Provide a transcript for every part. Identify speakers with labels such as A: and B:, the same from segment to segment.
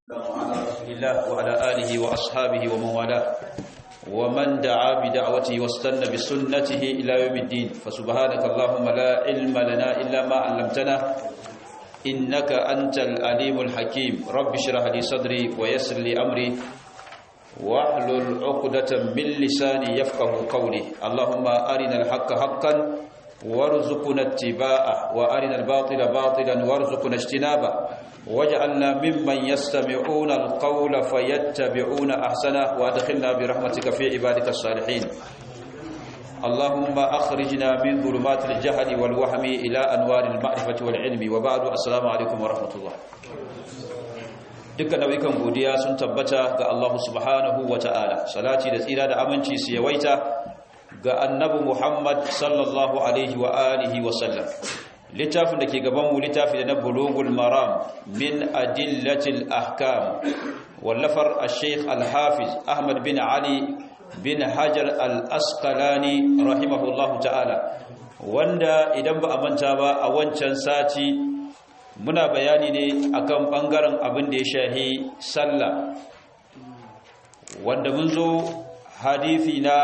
A: على رسول الله وعلى آله وأصحابه ومن والاه ومن دعا بدعوته واستنى بسنته إلى يوم الدين فسبحانك اللهم لا علم لنا إلا ما علمتنا إنك أنت الأليم الحكيم رب اشرح لي صدري ويسر لي أمري واحلل عقدة من لساني يفقه قولي اللهم أرنا الحق حقا وارزقنا اتباعه وارنا الباطل باطلا وارزقنا اجتنابه واجعلنا ممن يستمعون القول فيتبعون احسنه وادخلنا برحمتك في عبادك الصالحين اللهم اخرجنا من ظلمات الجهل والوهم الى انوار المعرفه والعلم وبعد السلام عليكم ورحمه الله dukkan nau'ikan godiya sun tabbata ga Allah subhanahu wa ta'ala salati da tsira da aminci su yawaita ga annabi Muhammad sallallahu alaihi wa alihi wa sallam littafin da ke gaban mu littafi da na bulugul maram min adillatil ahkam wallafar al-sheikh al-hafiz Ahmad bin Ali bin Hajar al-Asqalani rahimahullahu ta'ala wanda idan ba a manta ba a wancan sati muna bayani ne akan bangaren abin da ya shahi sallah wanda mun zo hadisi na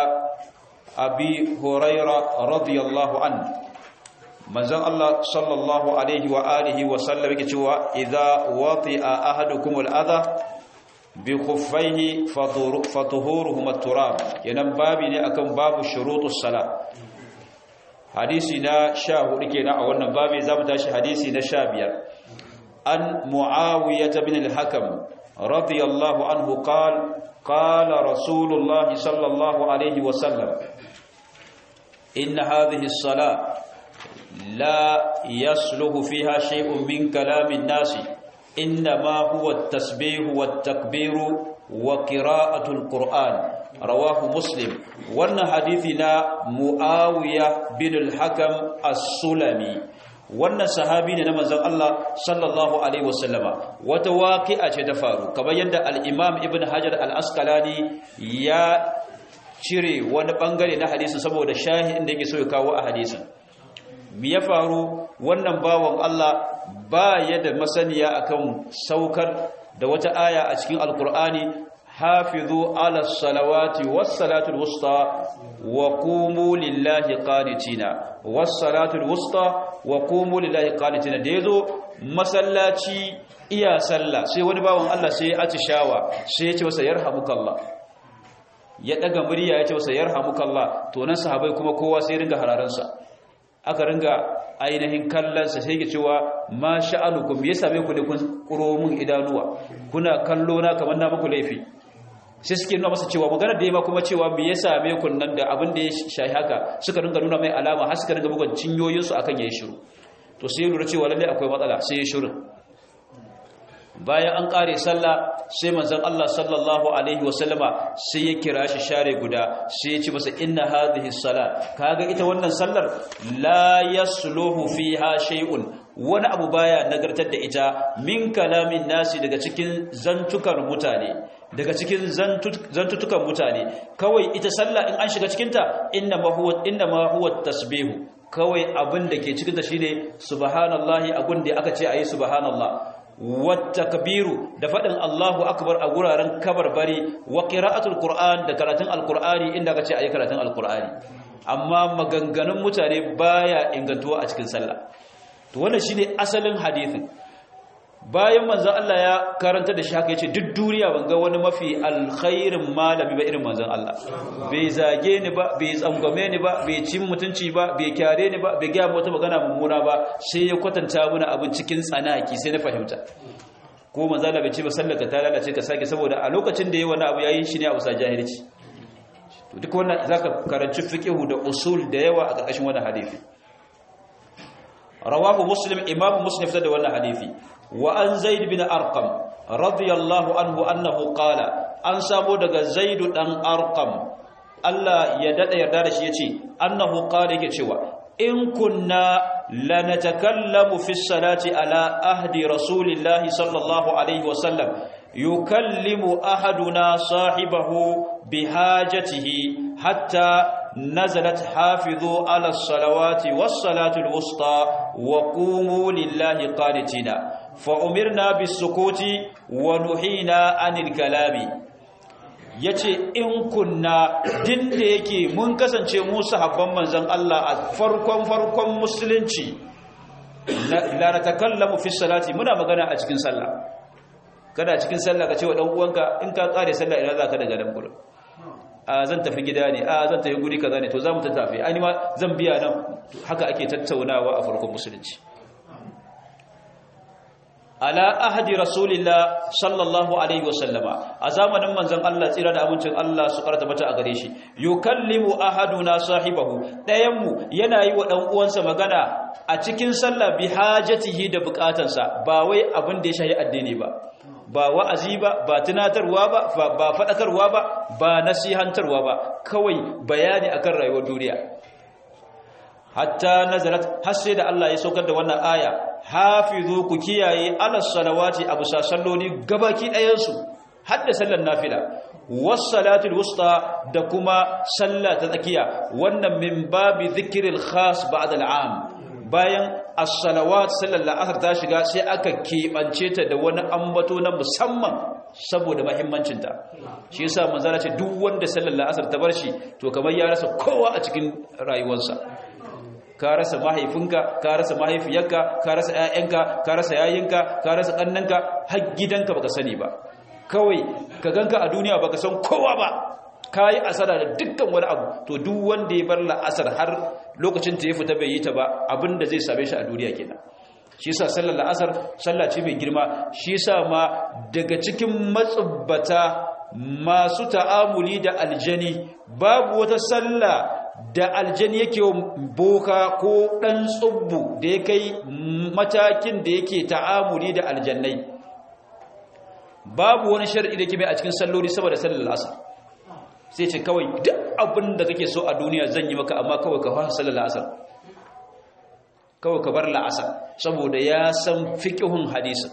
A: abi huraira radiyallahu an manzon Allah sallallahu alaihi wa alihi wa sallam yake cewa idza wati'a ahadukum al-adha bi khuffaihi fatuhuruhum at-turab yanan babi ne akan babu shurutus sala hadisi na 14 kenan a wannan babi zamu tashi hadisi na 15 an muawiyah bin al-hakam radiyallahu anhu qala قال رسول الله صلى الله عليه وسلم إن هذه الصلاة لا يصلح فيها شيء من كلام الناس إنما هو التسبيح والتكبير وقراءة القرآن رواه مسلم وأن حديثنا معاوية بن الحكم السلمي wannan sahabi ne na manzon Allah sallallahu alaihi wasallama wata waqi'a ce ta faru kamar yadda al-Imam Ibn Hajar al-Asqalani ya cire wani bangare na hadisin saboda shahin da yake so ya kawo a hadisin me ya faru wannan bawan Allah ba ya da masaniya akan saukar da wata aya a cikin alkur'ani hafizu ala salawati was salatul wusta wa qumu lillahi qanitina was salatul wusta wa qumu lillahi qanitina da yazo masallaci iya sallah sai wani bawan Allah sai ya atishawa sai ya ce masa yarhamukallah ya daga murya ya ce masa yarhamukallah to nan sahabbai kuma kowa sai ringa hararansa aka ringa ainihin kallonsa sai ke cewa ma sha'anukum ya same ku ne kun kuro mun idanuwa kuna kallo na kamar na muku laifi sai suke nuna masa cewa magana da ya ma kuma cewa me ya same ku nan da abin da ya shahi haka suka ringa nuna mai alama har suka ringa bugun cinyoyinsu akan yayi shiru to sai lura cewa lalle akwai matsala sai ya shiru bayan an kare sallah sai manzon Allah sallallahu alaihi wasallama sai ya kira shi share guda sai ya ce masa inna hadhihi salat kaga ita wannan sallar la yasluhu fiha shay'un wani abu baya nagartar da ita min kalamin nasi daga cikin zantukar mutane daga cikin zantutukan mutane kawai ita sallah in an shiga cikinta inna ma huwa inna ma huwa tasbihu kawai abin da ke cikin ta shine subhanallahi abin da aka ce ayi subhanallah wattakbiru da fadin Allahu akbar a guraren kabarbari wa qira'atul qur'an da karatun alqur'ani inda aka ce ayi karatun alqur'ani amma maganganun mutane baya ingantuwa a cikin sallah to wannan shine asalin hadisin bayan manzon Allah ya karanta da shi haka yace duk duniya ban ga wani mafi alkhairin malami ba irin manzon Allah bai zage ni ba bai tsangwame ni ba bai cin mutunci ba bai kyare ni ba bai ga wata magana mummuna ba sai ya kwatanta mana abin cikin tsanaki sai na fahimta ko manzon Allah bai ce ba sallaka ta lalace ka sake saboda a lokacin da yayi wani abu yayin shi ne a usa jahilci to duk wannan zaka karanci fiqhu da usul da yawa a ƙarƙashin wannan hadisi rawahu muslim imamu muslim fitar da wannan hadisi وأن زيد بن أرقم رضي الله عنه أنه قال أن سامو دغ زيد دان أرقم الله يدد يردا شي يتي أنه قال yake cewa in kunna lanatakallamu fi salati ala ahdi rasulillahi sallallahu alaihi wasallam yukallimu ahaduna sahibahu bihajatihi hatta نزلت حافظوا على الصلوات والصلاة الوسطى وقوموا لله قانتين fa umirna bis sukuti wa nuhina anil kalami yace in kunna din da yake mun kasance mu sahabban manzon Allah a farkon farkon musulunci la natakallamu fi salati muna magana a cikin sallah kada cikin sallah ka ce wa dan uwanka in ka kare sallah ina zaka daga dan gurin a zan tafi gida ne a zan tafi guri kaza ne to zamu tafi ai ma zan biya nan haka ake tattaunawa a farkon musulunci ala ahdi rasulillah sallallahu alaihi wasallama a zamanin manzon Allah tsira da amincin Allah su karata mata a gare shi yukallimu ahaduna sahibahu dayan mu yana yi wa dan uwansa magana a cikin sallah bi hajatihi da bukatansa ba wai abin da ya shahi addini ba ba wa'azi ba ba tunatarwa ba ba fadakarwa ba ba nasihantarwa ba kawai bayani akan rayuwar duniya hatta nazarat har sai da Allah ya saukar da wannan aya hafizu ku kiyaye alas salawati abu salloli gabaki ɗayan su hadda sallar nafila was salatul wusta da kuma sallah ta tsakiya wannan min babi dhikril khas ba'da al'am bayan as-salawat sallar asar ta shiga sai aka keɓance ta da wani ambato na musamman saboda mahimmancinta shi yasa manzara ce duk wanda sallar asar ta bar shi to kamar ya rasa kowa a cikin rayuwarsa ka rasa mahaifinka ka rasa mahaifiyarka ka rasa ƴaƴanka ka rasa yayinka ka rasa kannanka har gidanka baka sani ba kawai ka ganka a duniya baka san kowa ba kayi asara da dukkan wani abu to duk wanda ya bar la'asar har lokacin ta ya fita bai yi ta ba abinda zai same shi a duniya kenan shi yasa sallar la'asar sallah ce mai girma shi yasa ma daga cikin matsubbata masu ta'amuli da aljani babu wata sallah da aljani yake boka ko dan tsubbu da ya kai matakin da yake ta'amuli da aljannai babu wani shar'i da ke mai a cikin salloli saboda sallar asar sai ce kawai duk abin da kake so a duniya zan yi maka amma kawai ka fara sallar asar kawai ka bar la'asar saboda ya san fiqhun hadisi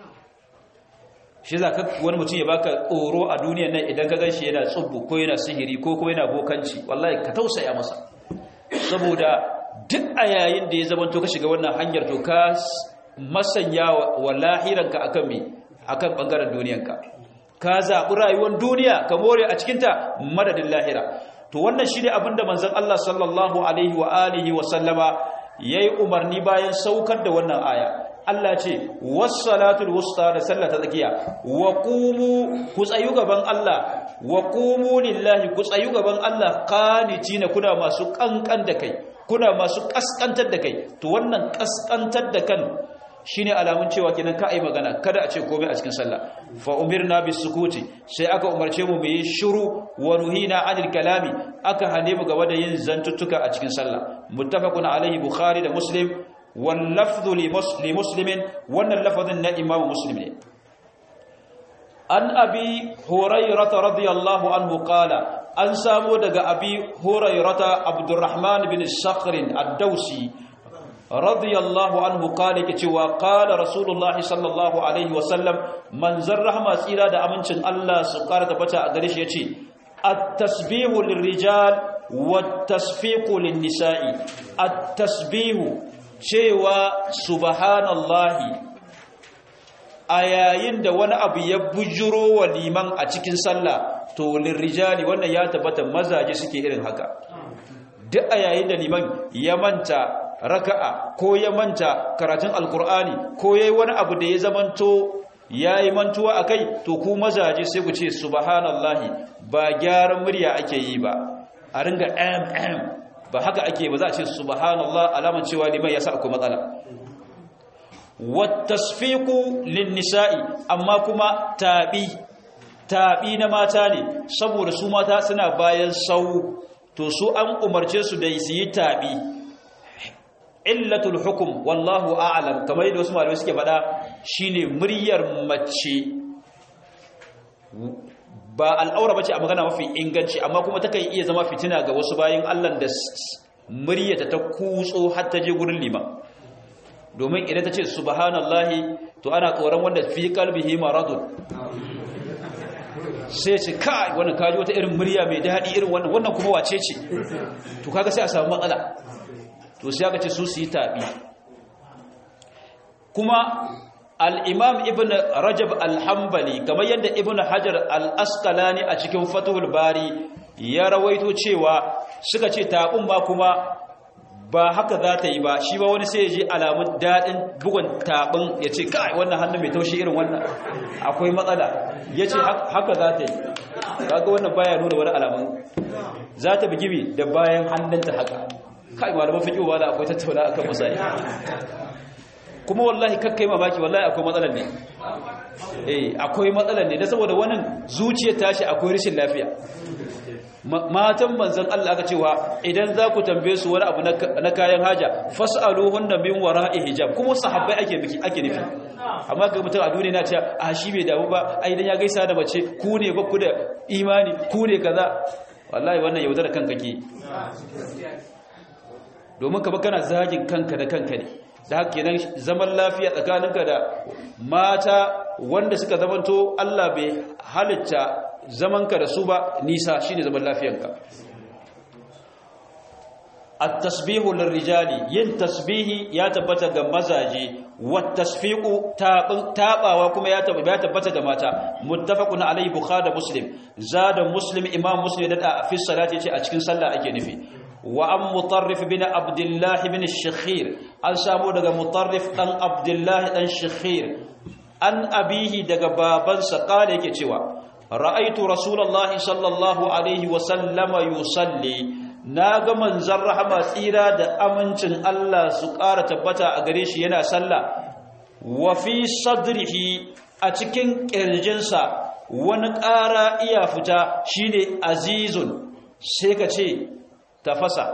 A: shi za ka wani mutum ya baka tsoro a duniyan nan idan ka ganshi yana tsubbu ko yana sihiri ko ko yana bokanci wallahi ka tausaya masa saboda duk a yayin da ya zama to ka shiga wannan hanyar to ka masanya wa lahiranka akan me akan bangaren duniyanka ka zaɓi rayuwar duniya ka more a cikinta madadin lahira to wannan shi ne abinda manzon Allah sallallahu alaihi wa alihi wa sallama yayi umarni bayan saukar da wannan aya Allah ce was-salatul wusta da sallah ta tsakiya wa qumu ku tsayu gaban Allah wa qumu lillahi ku tsayu gaban Allah qanitina kuna masu kankan da kai kuna masu kaskantar da kai to wannan kaskantar da kan shine alamun cewa kenan ka ai magana kada a ce komai a cikin sallah fa umirna bis sukuti sai aka umarce mu mu yi shiru wa nuhina anil kalami aka hane mu gaba da yin zantuttuka a cikin sallah muttafaqun alaihi bukhari da muslim wal lafdhu li muslimin wannan lafazin na imam muslim ne an abi hurairah radiyallahu anhu qala an samu daga abi hurairah abdurrahman bin sakhr ad-dawsi radiyallahu anhu kale ke cewa kala rasulullahi sallallahu alaihi wasallam manzan rahama tsira da amincin Allah su kara tabbata a gare shi yace at-tasbihu lirrijal wat-tasfiqu lin-nisa'i at-tasbihu cewa subhanallahi a yayin da wani abu ya bujuro wa liman a cikin sallah to lirrijali wannan ya tabbata mazaje suke irin haka duk a yayin da liman ya manta raka'a ko ya manta karatun alkur'ani ko yayi wani abu da ya zamanto yayi mantuwa akai to ku mazaje sai ku ce subhanallahi ba gyaran murya ake yi ba a ringa am am ba haka ake ba za a ce subhanallah alaman cewa liman ya sa akwai matsala wattasfiqu lin-nisa'i amma kuma tabi tabi na mata ne saboda su mata suna bayan sau to su an umarce su da su yi tabi illatul hukum wallahu a'lam kamar yadda wasu malamai suke faɗa shine muryar mace ba al'aura bace a magana mafi inganci amma kuma takan iya zama fitina ga wasu bayin Allah da muryata ta kutso har ta je gurin liman domin idan ta ce subhanallahi to ana tsoron wanda fi qalbihi maradun sai ce kai wannan kaji wata irin murya mai daɗi irin wannan wannan kuma wace ce to kaga sai a samu matsala to sai aka ce su su yi tabi kuma al-imam ibn rajab al-hanbali kamar yadda ibn hajar al-asqalani a cikin fathul bari ya rawaito cewa suka ce tabun ma kuma ba haka za ta yi ba shi ba wani sai ya ji alamun daɗin bugun taɓin ya ce kai wannan hannun mai taushi irin wannan akwai matsala ya ce haka za ta yi kaga wannan baya nuna wani alamun za ta bugi mi da bayan hannunta haka kai malaman fiƙi ba da akwai tattauna akan misali kuma wallahi kakkai mamaki wallahi akwai matsalar ne eh akwai matsalar ne da saboda wannan zuciyar tashi akwai rashin lafiya matan manzon Allah aka cewa idan za ku tambaye su wani abu na kayan haja fas'aluhunna min wara'i hijab kuma sahabbai ake miki ake nufi amma ga mutum a duniya na ce a shi bai damu ba ai idan ya gaisa da mace ku ne ba ku da imani ku ne kaza wallahi wannan yaudar kanka ke domin ka ba kana zagin kanka da kanka ne da haka kenan zaman lafiya tsakaninka da mata wanda suka zamanto Allah bai halitta zamanka da su ba nisa shine zaman lafiyanka at-tasbihu lirrijali yin tasbihi ya tabbata ga mazaje wat tasfiqu tabawa kuma ya tabbata ga mata muttafaqun alayhi bukhari da muslim zada muslim imam muslim da fi salati ce a cikin sallah ake nufi wa an mutarrif bin abdullah bin shakhir an samu daga mutarrif dan abdullah dan shakhir an abihi daga babansa kare yake cewa ra'aitu rasulullahi sallallahu alaihi wa sallama yusalli naga manzon rahama tsira da amincin Allah su ƙara tabbata a gare shi yana sallah wa fi sadrihi a cikin ƙirjinsa wani ƙara iya fita shine azizun sai ka ce tafasa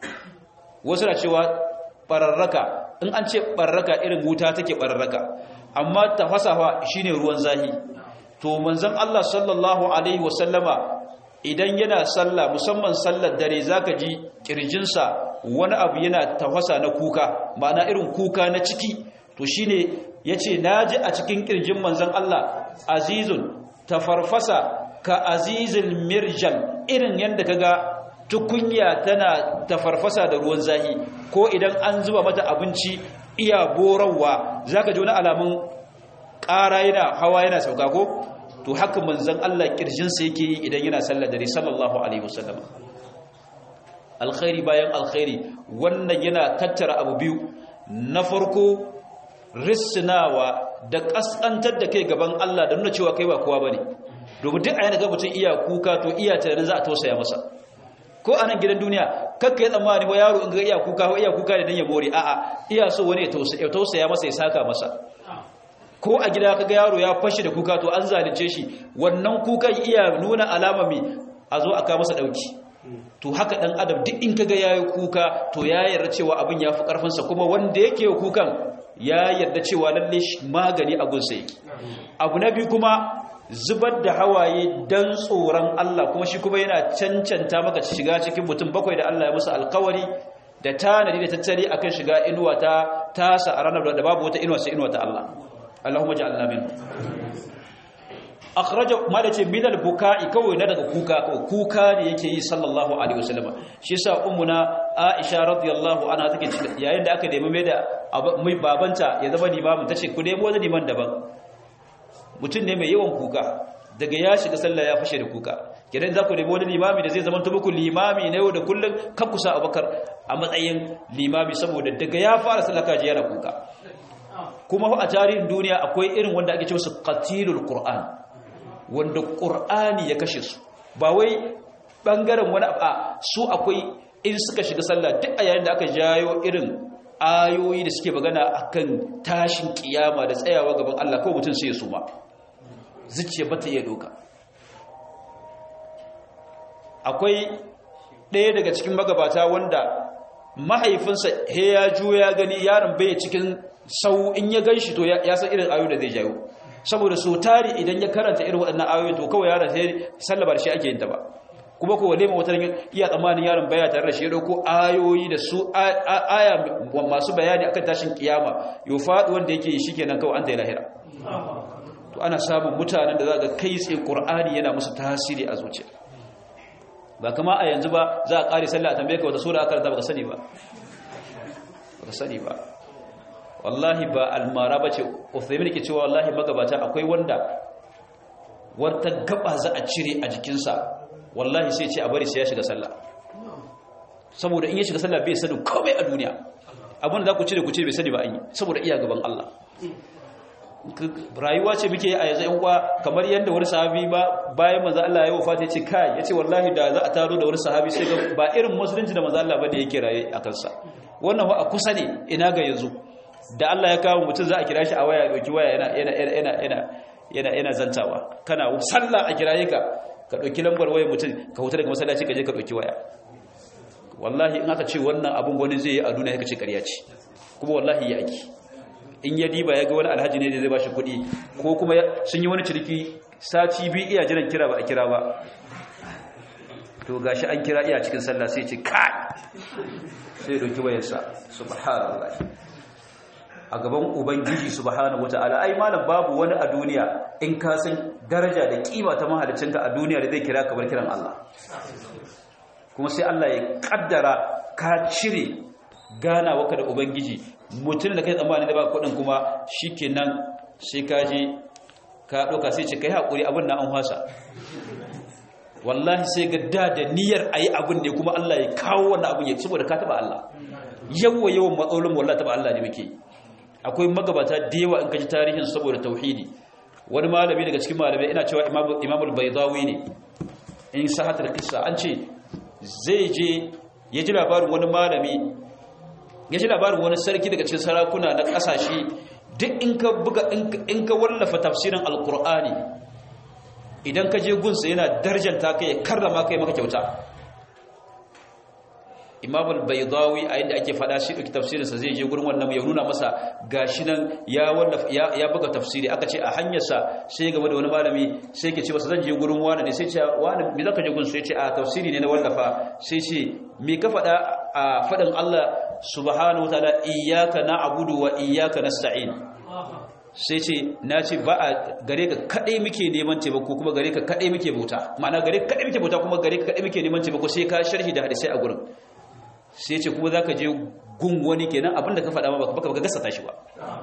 A: wasu na cewa ɓararraka in an ce ɓararraka irin wuta take ɓararraka amma tafasawa shine ruwan zahi to manzon Allah sallallahu alaihi wasallama idan yana sallah musamman sallar dare zaka ji kirjinsa wani abu yana tafasa na kuka ma'ana irin kuka na ciki to shine yace naji a cikin kirjin manzon Allah azizun tafarfasa ka azizil mirjal irin yanda kaga tukunya tana tafarfasa da ruwan zahi ko idan an zuba mata abinci iya borawa zaka ji wani alamun ƙara yana hawa yana sauka ko to haka manzon Allah kirjinsa yake yi idan yana sallar dare sallallahu alaihi wasallam alkhairi bayan alkhairi wannan yana tattara abu biyu na farko risnawa da kaskantar da kai gaban Allah da nuna cewa kai ba kowa bane domin duk ayyana ga mutum iya kuka to iya tunanin za a tausaya masa ko a nan gidan duniya kakka ya tsammani wa yaro in ga iya kuka ko iya kuka da dan ya more a'a iya so wani ya tausaya masa ya saka masa ko a gida kaga yaro ya fashi da kuka to an zalunce shi wannan kukan iya nuna alama mai a zo aka masa dauki to haka dan adam duk in kaga yayi kuka to ya yarda cewa abin ya fi karfin sa kuma wanda yake kukan ya yarda cewa lalle magani a gunsa yake abu na biyu kuma zubar da hawaye dan tsoron Allah kuma shi kuma yana cancanta maka shiga cikin mutum bakwai da Allah ya musu alkawari da tanadi da tattali akan shiga inuwa ta tasa a ranar da babu wata inuwa sai inuwa ta Allah Allahumma ja'alna min akhraja malace min al-buka'i kawai na daga kuka kuka ne yake yi sallallahu alaihi wasallam shi yasa ummuna Aisha radiyallahu anha take yayin da aka nemi mai da mai babanta ya zama limamin tace ku nemo wani liman daban mutum ne mai yawan kuka daga ya shiga sallah ya fashe da kuka kidan za ku nemi wani limami da zai zama muku limami na yau da kullum kan kusa Abubakar a matsayin limami saboda daga ya fara sallah kaji yana kuka kuma a tarihin duniya akwai irin wanda ake cewa su qatilul qur'an wanda qur'ani ya kashe su ba wai bangaren wani a su akwai in suka shiga sallah duk a yayin da aka jayo irin ayoyi da suke magana akan tashin kiyama da tsayawa gaban Allah kawai mutum sai ya suma zuciya bata iya doka akwai ɗaya daga cikin magabata wanda mahaifinsa he ya juya gani yaron bai cikin sau in ya gan shi to ya san irin ayoyi da zai jayo saboda so tari idan ya karanta irin waɗannan ayoyi to kawai yaron sai sallaba da shi ake yin ta ba kuma ko wale wata iya tsammanin yaron baya tare da shi ya dauko ayoyi da su aya masu bayani akan tashin kiyama yo faɗi wanda yake yi shikenan kawai an da lahira to ana samun mutanen da za ga kai tsaye qur'ani yana musu tasiri a zuciya ba kama a yanzu ba za a ƙari sallah a tambaye ka wata sura aka karanta baka sani ba baka sani ba wallahi ba almara bace Uthaymin ke cewa wallahi magabata akwai wanda wata gaba za a cire a jikinsa wallahi sai ce a bari sai ya shiga sallah saboda in ya shiga sallah bai sani komai a duniya abin da za ku cire ku cire bai sani ba an yi saboda iya gaban Allah rayuwa ce muke a yanzu yan uwa kamar yadda wani sahabi ba bayan manzo Allah ya wafata yace kai yace wallahi da za a taro da wani sahabi sai ga ba irin musulunci da manzo Allah ba da yake raye a kansa wannan wa a kusa ne ina ga yanzu da Allah ya kawo mutum za a kira shi a waya dauki waya yana yana yana yana yana yana zantawa kana sallah a kiraye ka ka dauki lambar wayar mutum ka huta daga masallaci ka je ka dauki waya wallahi in aka ce wannan abun wani zai yi a duniya ka ce ƙarya ce kuma wallahi ya aiki in ya diba ya ga wani alhaji ne da zai ba shi kuɗi ko kuma sun yi wani ciriki sati biyu iya jiran kira ba a kira ba to gashi an kira iya cikin sallah sai ce kai sai doki wayarsa subhanallah a gaban ubangiji subhanahu wataala ai malam babu wani a duniya in ka san daraja da kima ta mahaliccinka a duniya da zai kira ka bar kiran Allah kuma sai Allah ya kaddara ka cire gana waka da ubangiji mutum da kai tsammani da ba kudin kuma shikenan sai ka je ka doka sai ce kai hakuri abin nan an hwasa wallahi sai ga da da niyyar ayi abin ne kuma Allah ya kawo wannan abin ya saboda ka taba Allah yawa yawan matsalolin wallahi taba Allah ne muke akwai magabata da yawa in ka ji tarihin saboda tauhidi wani malami daga cikin malamai ina cewa imamul baydawi ne in sahatar kissa an ce zai je ya ji labarin wani malami ya ji labarin wani sarki daga cikin sarakuna na kasashe duk in ka buga in ka wallafa tafsirin alkur'ani idan ka je gunsa yana darjanta kai ya karrama kai maka kyauta imam al-baydawi a yadda ake fada shi ɗauki tafsirinsa zai je gurin wannan ya nuna masa gashi nan ya wallafa ya buga tafsiri aka ce a hanyarsa sai gaba da wani malami sai ke ce masa zan je gurin wani ne sai ce wani me zaka je gurin sai ce a tafsiri ne na wallafa sai ce me ka fada a fadin Allah subhanahu wataala iyyaka na'budu wa iyyaka nasta'in sai ce na ce ba a gare ka kadai muke neman taimako kuma gare ka kadai muke bauta ma'ana gare ka kadai muke bauta kuma gare ka kadai muke neman taimako sai ka sharhi da hadisi a gurin sai ce kuma za ka je gun wani kenan abinda ka faɗa ba baka gasa tashi ba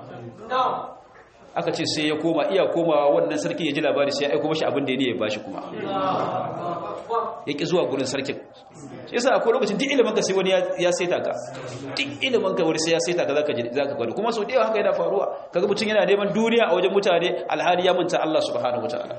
A: aka ce sai ya koma iya komawa wannan sarkin ya ji labari sai ya aiko mashi abin da ya bashi kuma ya ƙi zuwa gurin sarkin shi yasa akwai lokacin duk ilimin ka sai wani ya saita ka duk ilimin ka wani sai ya saita ka zaka ji zaka gwada kuma sau da yawa haka yana faruwa kaga mutum yana neman duniya a wajen mutane alhali ya manta Allah subhanahu wataala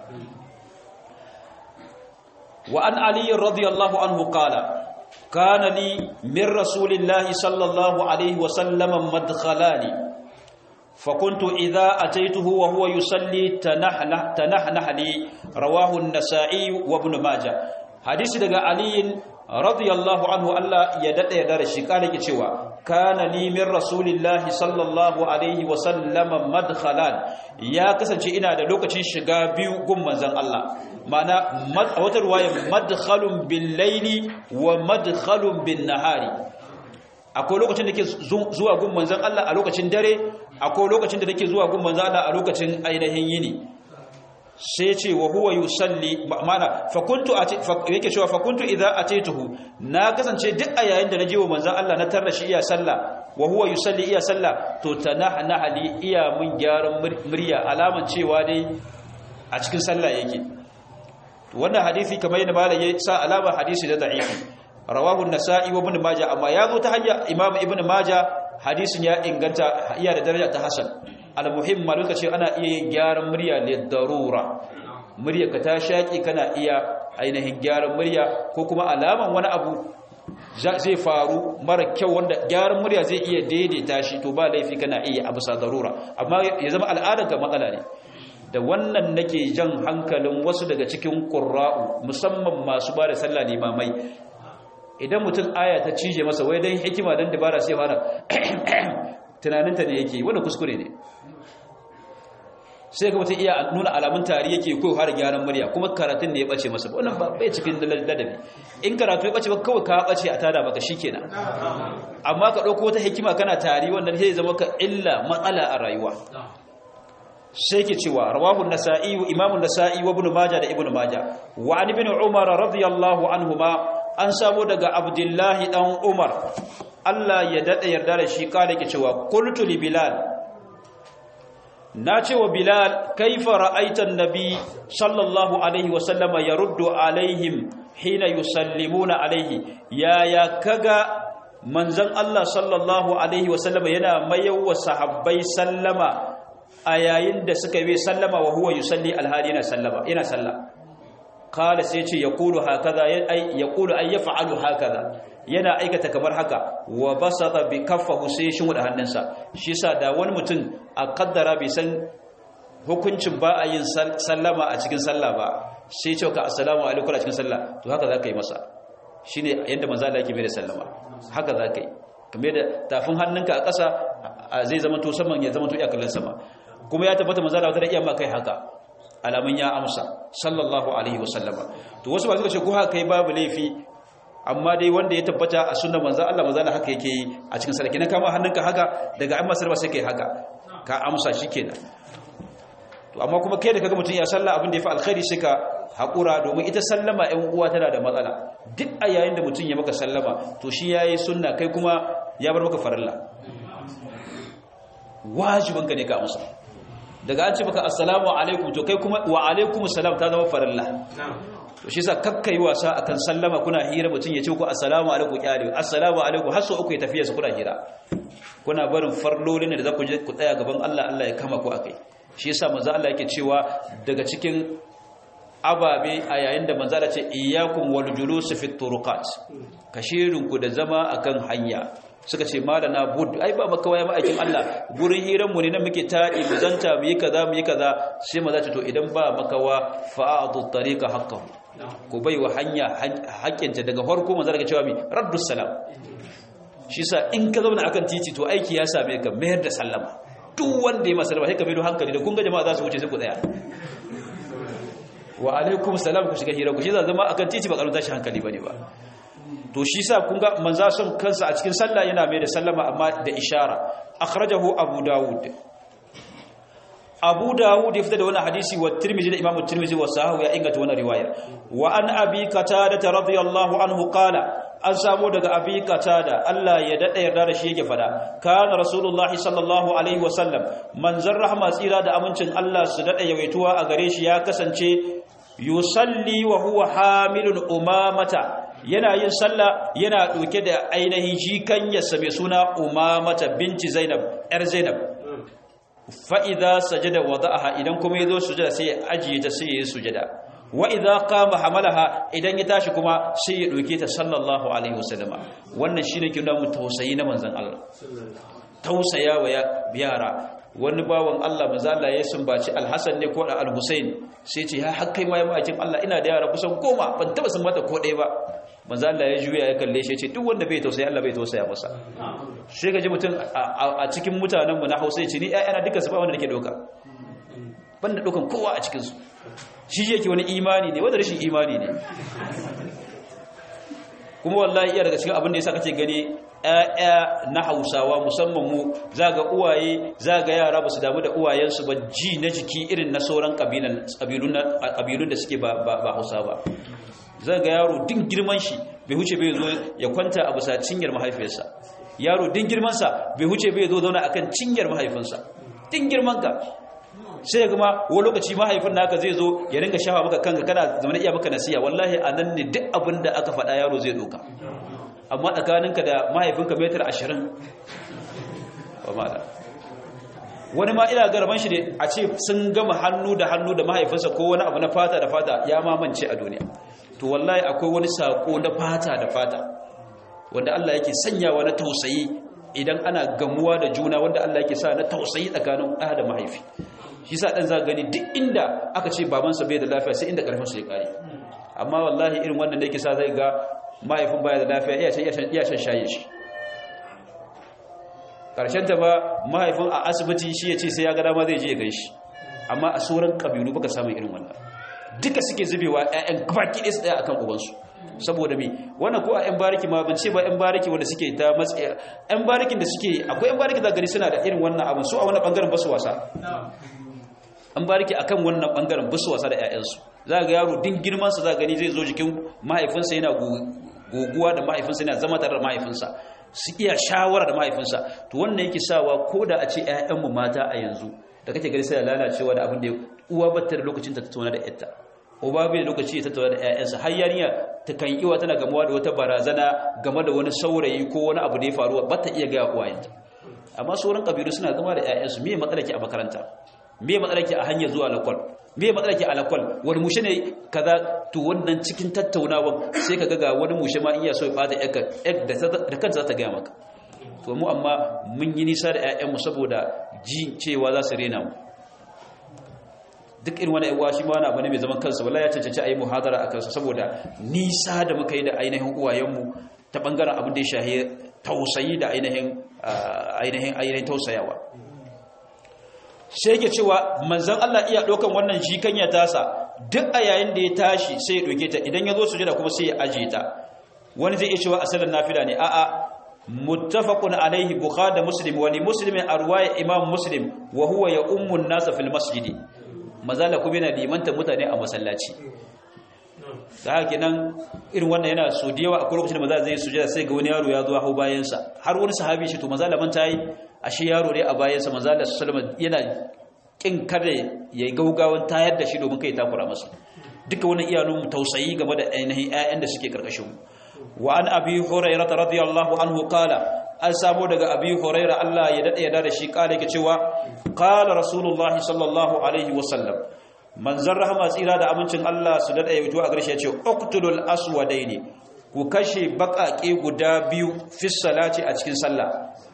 A: wa an ali radiyallahu anhu qala كان لي من رسول الله صلى الله عليه وسلم مدخلان فكنت إذا أتيته وهو يصلي تنحنح, تنحنح لي رواه النسائي وابن ماجه حديث دقى علي رضي الله عنه ألا يدد يدار الشكال كتوا كان لي من رسول الله صلى الله عليه وسلم مدخلان يا كسن إنا دلوكة شقا بيو قم منزل الله mana a wata ruwaya madkhalun bil laili wa madkhalun bin nahari akwai lokacin da ke zuwa gun manzon Allah a lokacin dare akwai lokacin da take zuwa gun manzon Allah a lokacin ainihin yini sai ce wa huwa yusalli mana fa kuntu yake cewa fa kuntu idza ataituhu na kasance duk a yayin da naje wa manzon Allah na tarra shi iya sallah wa huwa yusalli iya sallah to tanahna ali iya mun gyaran murya alaman cewa dai a cikin sallah yake wannan hadisi kamar yadda malam ya sa alama hadisi da da'ifi rawahu an-nasa'i wa ibn majah amma ya zo ta hanya imam ibn majah hadisin ya inganta iya da daraja ta hasan al-muhim malum kace ana iya yin gyaran murya li darura murya ka ta shaki kana iya ainihin gyaran murya ko kuma alaman wani abu zai faru mara kyau wanda gyaran murya zai iya daidaita shi to ba laifi kana iya abu sa darura amma ya zama al'adar ka matsala ne da wannan nake jan hankalin wasu daga cikin ƙura'u musamman masu ba da sallah limamai idan mutum aya ta cije masa wai don hikima don dabara sai fara tunaninta ne yake wanda kuskure ne sai ga mutum iya nuna alamun tari yake ko har gyaran murya kuma karatun ne ya bace masa wannan ba bai cikin ladabi in karatu ya bace ba kawai ka bace a tada maka shikenan amma ka dauko wata hikima kana tari wannan sai zama ka illa matsala a rayuwa sai ke cewa rawahu nasa'i imamu nasa'i wa ibn majah da ibn majah wa an ibn umar radiyallahu anhuma an samu daga abdullahi dan umar Allah ya dada yarda da shi kare ke cewa qultu li bilal na ce wa bilal kaifa ra'aita annabi sallallahu alaihi wasallama yaruddu alaihim hina yusallimuna alaihi ya ya kaga manzon Allah sallallahu alaihi wasallama yana mayawa sahabbai sallama a yayin da suka yi sallama wa huwa yusalli alhali yana sallama yana sallah kala sai ce yaqulu hakaza ay yaqulu ay yaf'alu hakaza yana aikata kamar haka wa basata bi kaffahu sai shi da hannunsa shi yasa da wani mutum a kaddara bai san hukuncin ba a yin sallama a cikin sallah ba sai ce ka assalamu alaikum a cikin sallah to haka zaka yi masa shine yanda manzo Allah yake mai da sallama haka zaka yi kamar da tafin hannunka a ƙasa zai zama to saman ya zama to iya kallon sama kuma ya tabbata manzo Allah da iya ma kai haka alamun ya amsa sallallahu alaihi wasallama to wasu ba suka ce ko haka kai babu laifi amma dai wanda ya tabbata a sunnar manzo Allah manzo Allah haka yake yi a cikin sallah kina kama hannunka haka daga amma sarba sai kai haka ka amsa shikenan to amma kuma kai da kaga mutun ya sallah abin da yafi alkhairi sai ka hakura domin ita sallama ɗan uwa tana da matsala duk a yayin da mutun ya maka sallama to shi yayi sunna kai kuma ya bar maka farilla wajibinka ne ka amsa daga an ce maka assalamu alaikum to kai kuma wa alaikum assalam ta zama farilla to shi yasa kakkai wasa akan sallama kuna hira mutun ya ce ku assalamu alaikum kyale assalamu alaikum har so uku ya tafiya su kuna hira kuna barin farlolin da za ku je ku tsaya gaban Allah Allah ya kama ku akai shi yasa manzo Allah yake cewa daga cikin ababe a yayin da manzo Allah ce iyyakum wal julus fi turuqat kashirinku da zama akan hanya suka ce malana bud ai ba maka waya ma'aikin Allah gurin hiranmu ne nan muke taɗi mu zanta mu yi kaza mu yi kaza sai maza ce to idan ba makawa fa'adu tariqa haqqahu ko bai wa hanya haƙƙinta daga farko manzo daga cewa mi raddus salam shi sa in ka zauna akan titi to aiki ya same ka mayar da sallama duk wanda ya masa sallama sai ka mai hankali da kun ga jama'a za su wuce sai ku tsaya wa alaikum salam ku shiga hira ku shi za zama akan titi ba karanta shi hankali bane ba to shi sa kun ga manza son kansa a cikin sallah yana mai da sallama amma da ishara akhrajahu abu dawud abu dawud ya fita da wannan hadisi wa tirmidhi da imamu tirmidhi wa sahahu ya inganta wannan riwaya wa an abi qatada radiyallahu anhu qala an samu daga abi qatada Allah ya dada yarda da shi yake fada kana rasulullahi sallallahu alaihi wasallam manzar rahma tsira da amincin Allah su dada yawaituwa a gare shi ya kasance yusalli wa huwa hamilun umamata yana yin sallah yana ɗauke da ainihin jikanyarsa mai suna umamata binci zainab ‘yar zainab fa'iza sajada wa za'aha idan kuma ya zo sujada sai ya ajiye ta sai ya yi sujada wa'iza kama hamalaha idan ya tashi kuma sai ya ɗauke ta sallallahu alaihi wasallama wannan shi ne kina mu tausayi na manzan Allah tausaya wa yara wani bawan Allah mazala ya sumbaci alhassan ne ko da alhussein sai ce ya hakkai ma ya ma'aikin Allah ina da yara kusan goma ban taba sun mata ko ɗaya ba manzo Allah ya juya ya kalle shi ya ce duk wanda bai tausaya Allah bai tausaya masa sai ga ji mutum a cikin mutanen mu na Hausa ya ce ni ƴaƴana duka su ba wanda nake doka ban da dokan kowa a cikin su shi yake wani imani ne wanda rashin imani ne kuma wallahi iya daga cikin abin da yasa kake gani ‘ya'ya na hausawa musamman mu za ga uwaye za ga yara ba su damu da uwayensu ba ji na jiki irin na sauran ƙabilun da suke ba hausa ba za ga yaro din girman shi bai huce bai zo ya kwanta a bisa cinyar mahaifiyarsa yaro din girmansa bai huce bai zo zauna akan cinyar mahaifinsa din girman ka sai kuma wani lokaci mahaifin naka zai zo ya ringa shafa maka kanka kana zama iya maka nasiya wallahi a nan ne duk abin da aka faɗa yaro zai doka amma tsakaninka da mahaifinka metar ashirin ba ma wani ma ina garban shi ne a ce sun gama hannu da hannu da mahaifinsa ko wani abu na fata da fata ya mamance a duniya to wallahi akwai wani sako na fata da fata wanda Allah yake sanyawa na tausayi idan ana gamuwa da juna wanda Allah yake sa na tausayi tsakanin ɗa da mahaifi shi sa ɗan za gani duk inda aka ce babansa bai da lafiya sai inda ƙarfinsa ya ƙare amma wallahi irin wannan da yake sa zai ga mahaifin baya da lafiya iya shan shaye shi ta ba mahaifin a asibiti shi ya ce sai ya ga dama zai je ya gan shi amma a sauran ƙabilu baka samun irin wannan duka suke zubewa 'ya'yan gabaki ɗaya su ɗaya akan ubansu saboda me wannan ko a 'yan bariki ma ban ce ba 'yan bariki wanda suke ta matsayi 'yan barikin da suke akwai 'yan bariki da gari suna da irin wannan abin su a wani ɓangaren basu wasa an bariki akan wannan ɓangaren basu wasa da 'ya'yansu za ga yaro din girmansa za gani zai zo jikin mahaifinsa yana goguwa da mahaifinsa yana zama tare da mahaifinsa su iya shawara da mahaifinsa to wannan yake sawa ko da a ce 'ya'yanmu mata a yanzu da kake gani sai lalacewa da abin da uwa bata da lokacin ta tattauna da yarta uba bai da lokaci ya tattauna da ƴaƴansa har yarinya ta kan iwa tana gamuwa da wata barazana game da wani saurayi ko wani abu da ya faru ba ta iya ga uwayenta amma sauran kabilu suna zama da ƴaƴansu me matsala ke a makaranta me matsala ke a hanyar zuwa lakwal me matsala ke a lakwal wani mushe ne kaza to wannan cikin tattaunawa sai ka ga wani mushe ma iya so ya bata ƴar da kanta za ta gaya maka to mu amma mun yi nisa da ƴaƴanmu saboda ji cewa za su rena mu duk irin wani yawa shi ma wani abu ne mai zaman kansa wallahi ya cancanci a yi muhadara a kansa saboda nisa da muka yi da ainihin uwayenmu ta bangaren abin da ya shahi tausayi da ainihin ainihin ainihin tausayawa sai yake cewa manzon Allah iya ɗaukan wannan jikanya tasa duk a yayin da ya tashi sai ya ɗauke ta idan ya zo sujada kuma sai ya ajiye ta wani zai iya cewa asalin nafila ne a'a muttafaqun alaihi bukhari da muslim wa li muslimin arwaya imam muslim wa huwa ya ummu an-nas fil masjid mazala kuma yana limanta mutane a masallaci da haka kenan irin wannan yana so da yawa a lokacin da maza zai sujada sai ga wani yaro ya zo hau bayansa har wani sahabi shi to mazala man tayi ashe yaro ne a bayansa mazala sallama yana kin kada yayi gaugawan tayar da shi domin kai takura masa duka wannan iyanun tausayi game da ainihin ƴaƴan da suke karkashin mu wa an abi hurairah radiyallahu anhu qala an samu daga abi hurairah Allah ya dade ya da shi kala yake cewa qala rasulullahi sallallahu alaihi wasallam manzon rahama tsira da amincin Allah su dade ya fito a garshe ya ce uqtulul aswadaini ku kashe bakake guda biyu fi salati a cikin sallah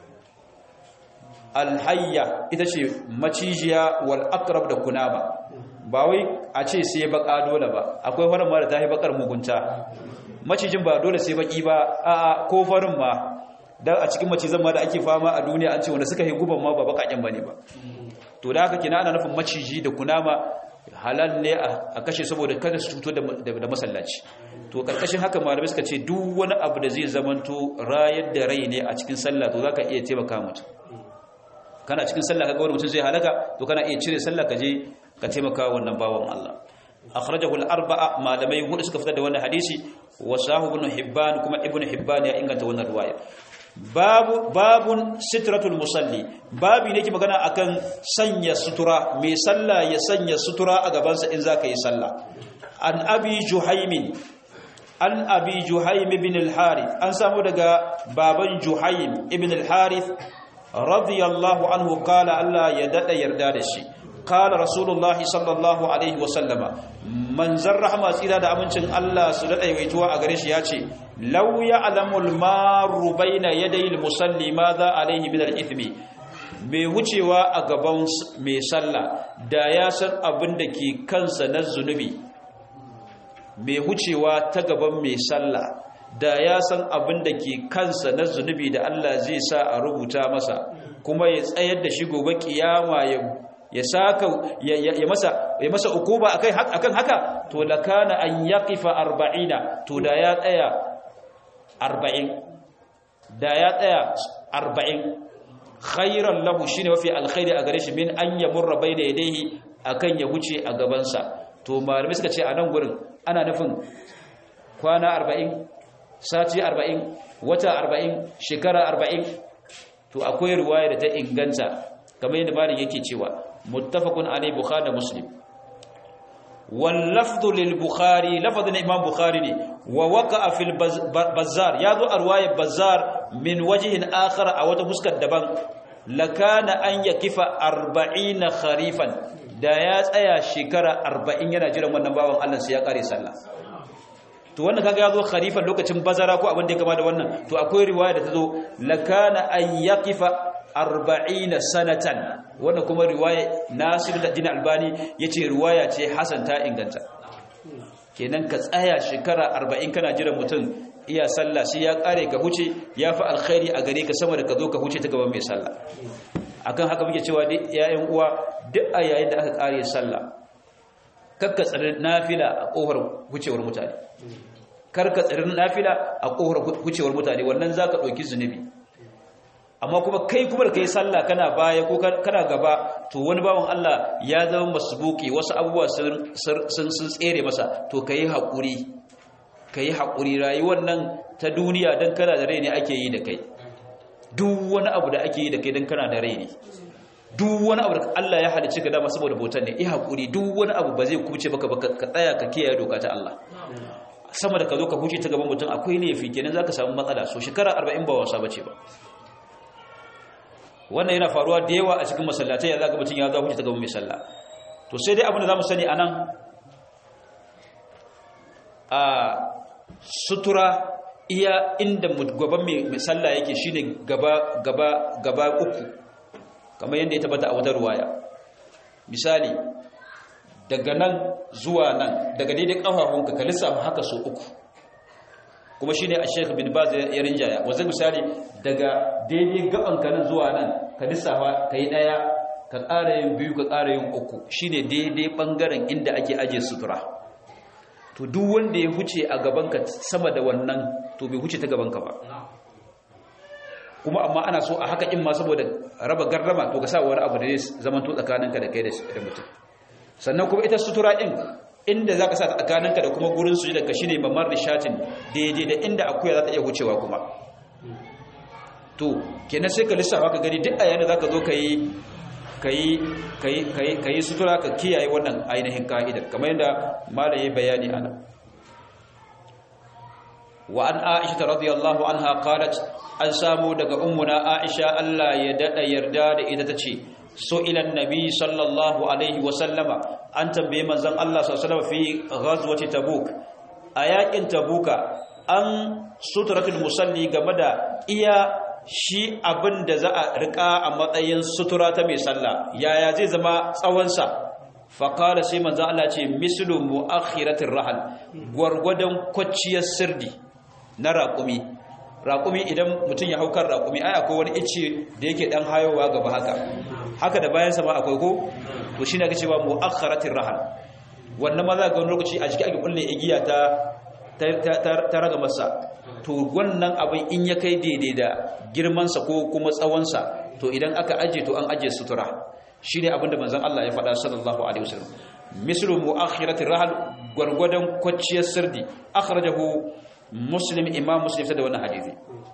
A: alhayya ita ce macijiya wal aqrab da kunama ba wai a ce sai baka dole ba akwai farin ma da ta yi bakar mugunta macijin ba dole sai baki ba a ko farin ma dan a cikin macizan ma da ake fama a duniya an ce wanda suka yi guban ma ba bakaken bane ba to da haka kina ana nufin maciji da kunama halal ne a kashe saboda kada su cuto da masallaci to karkashin haka malamai suka ce duk wani abu da zai zamanto rayar da rai ne a cikin sallah to zaka iya taimaka mutum kana cikin sallah kaga wani mutum zai halaka to kana iya cire sallah ka je ka taimaka wannan bawan Allah akhrajahu al-arba'a malamai hudu suka fitar da wannan hadisi wa sahu ibn hibban kuma ibn hibban ya inganta wannan riwaya babu babun sitratul musalli babi ne ke magana akan sanya sutura mai sallah ya sanya sutura a gabansa in zaka yi sallah an abi juhaimin an abi juhaim ibn al-harith an samu daga baban juhaim ibn al-harith radiyallahu anhu qala Allah ya dada yarda da shi qala rasulullahi sallallahu alaihi wa sallama manzar rahma tsira da amincin Allah su dada yawaituwa a gare shi yace law ya'lamul maru baina yadayil musalli madha alaihi min al-ithmi mai wucewa a gaban mai sallah da ya san abin da ke kansa na zunubi mai wucewa ta gaban mai sallah da ya san abin da ke kansa na zunubi da Allah zai sa a rubuta masa kuma ya tsayar da shi gobe kiyama ya ya saka ya masa ya masa ukuba akai akan haka to lakana an yaqifa 40 to da ya tsaya 40 da ya tsaya 40 khairan lahu shine mafi alkhairi a gare shi min an yamurra bayna yadayhi akan ya huce a gabansa to malamai suka ce a nan gurin ana nufin kwana 40 sati 40 wata 40 shekara 40 to akwai riwaya da ta inganta kamar yadda malin yake cewa muttafaqun alai bukhari da muslim wal lafdhu lil bukhari lafdhu na imam bukhari ne wa waqa'a fil bazzar yazo a riwayar bazzar min wajhin akhar a wata fuskar daban lakana an yakifa 40 kharifan da ya tsaya shekara 40 yana jiran wannan bawan Allah sai ya kare sallah to wannan kaga yazo kharifan lokacin bazara ko abin da ya kama da wannan to akwai riwaya da tazo lakana an yaqifa 40 sanatan wannan kuma riwaya Nasiruddin Albani yace riwaya ce hasan ta inganta kenan ka tsaya shekara 40 kana jiran mutum iya sallah sai ya kare ka huce yafi alkhairi a gare ka sama da ka zo ka huce ta gaban mai sallah akan haka muke cewa duk ƴaƴan uwa duk a yayin da aka kare sallah kakka tsare nafila a kofar hucewar mutane karka tsirin nafila a kohar kucewar mutane wannan za ka ɗauki zunubi amma kuma kai kuma da kai sallah kana baya ko kana gaba to wani bawan Allah ya zama masbuki wasu abubuwa sun sun tsere masa to kai haƙuri kai haƙuri rayuwar nan ta duniya dan kana da rai ne ake yi da kai duk wani abu da ake yi da kai dan kana da rai ne duk wani abu da Allah ya halicce ka dama saboda bautan ne iya hakuri duk wani abu ba zai kuce baka baka ka tsaya ka kiyaye doka ta Allah sama da ka zo ka huce ta gaban mutum akwai laifi kenan zaka samu matsala so shekara 40 ba wasa bace ba wannan yana faruwa da yawa a cikin masallatai ya zaka mutum ya zo huce ta gaban mai sallah to sai dai abin da zamu sani anan a sutura iya inda gaban mai sallah yake shine gaba gaba gaba uku kamar yadda ya tabbata a wata ruwaya misali daga nan zuwa nan daga daidai kafafunka ka lissafa haka so uku kuma shine a Sheikh bin Baz ya rinjaya wanda misali daga daidai gabanka nan zuwa nan ka lissafa kai daya ka ƙara yin biyu ka ƙara yin uku shine daidai bangaren inda ake aje sutura to duk wanda ya huce a gabanka sama da wannan to bai huce ta gabanka ba kuma amma ana so a haka in ma saboda raba garrama to ka sa wani abu da zai zama to tsakaninka da kai da mutum sannan kuma ita sutura din inda zaka sa tsakaninka da kuma gurin sujudar ka shine mamar rishatin daidai da inda akuya za ta iya wucewa kuma to kenan sai ka lissafa ka gani duk a yana zaka zo kai kai kai kai kai sutura ka kiyaye wannan ainihin ka'idar kamar yadda malam ya bayani ana wa an aisha radiyallahu anha qalat an samu daga ummuna aisha Allah ya dada yarda da ita tace so ilan nabi sallallahu alaihi wa sallama an tambaye manzon Allah sallallahu alaihi fi ghazwati tabuk a yakin tabuka an suturatul musalli game da iya shi abin da za a rika a matsayin sutura ta mai sallah yaya zai zama tsawonsa faƙala sai manzan Allah ce mislu mu'akhiratir rahal gwargwadon kwacciyar sirdi na raƙumi raƙumi idan mutum ya haukar raƙumi ai akwai wani ice da yake dan hayowa gaba haka haka da bayansa ma akwai ko to shine ake cewa mu'akhiratir rahal wannan ma za ga wani lokaci a jiki ake kulle igiya ta ta raga masa to wannan abin in ya kai daidai da girmansa ko kuma tsawonsa to idan aka aje to an aje sutura shi ne abinda manzan Allah ya faɗa sallallahu alaihi wasallam mislu mu'akhirati rahal gwargwadon kwacciyar sirdi akhrajahu muslim imam muslim da wannan hadisi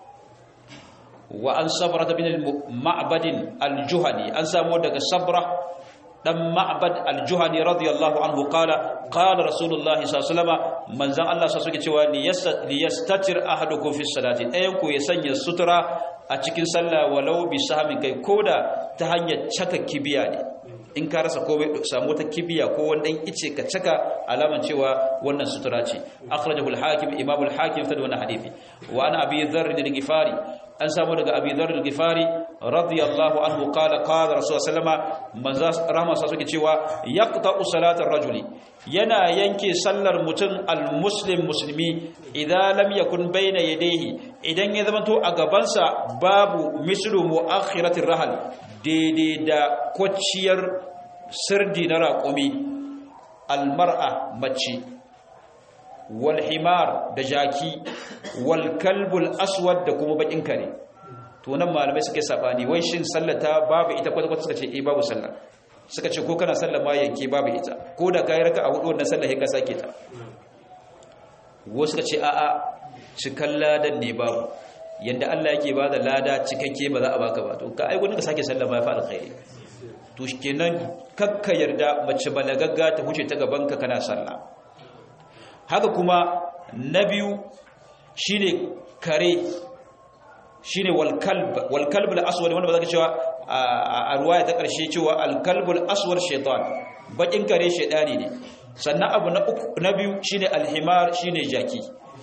A: wa an sabra bin al-ma'bad al-juhani an samu daga sabra dan ma'bad al-juhani radiyallahu anhu qala qala rasulullah sallallahu alaihi wasallam manzan Allah sa suke cewa li yastatir ahadukum fi salati ayan ku ya sanya sutura a cikin sallah walau bi sahmin kai koda ta hanyar caka kibiya ne in ka rasa ko samu ta kibiya ko wani dan ice ka caka alaman cewa wannan sutura ce akhrajahu al-hakim imam al-hakim fa da wannan hadisi wa ana abi dharr al-ghifari an samu daga abi dharr al-ghifari radiyallahu anhu qala qala rasul sallama manzo rahma sa suke cewa yaqta'u salatar rajuli yana yanke sallar mutum al-muslim muslimi idan lam yakun bayna yadayhi idan ya zama to a gabansa babu mislu muakhiratir rahal daidai da kwacciyar sirdi na raƙumi almar'a mace walhimar da jaki walkalbul aswad da kuma bakin kare to nan malamai suke sabani wai shin sallata babu ita kwata-kwata suka ce eh babu sallah suka ce ko kana sallah ma yanke babu ita ko da kayi raka a hudu wannan sallah ka sake ta wasu suka ce a'a cikan ladan ne babu yanda Allah yake ba da lada cikakke ba za a baka ba to ka ai gudun ka sake sallah ba ya fa alkhairi to kenan kakka yarda mace balagagga ta huce ta gaban ka kana sallah haka kuma na biyu shine kare shine wal kalb wal kalb al aswad wanda ba za ka cewa a ruwaya ta karshe cewa al kalb al aswad shaytan bakin kare shaytani ne sannan abu na uku na biyu shine al himar shine jaki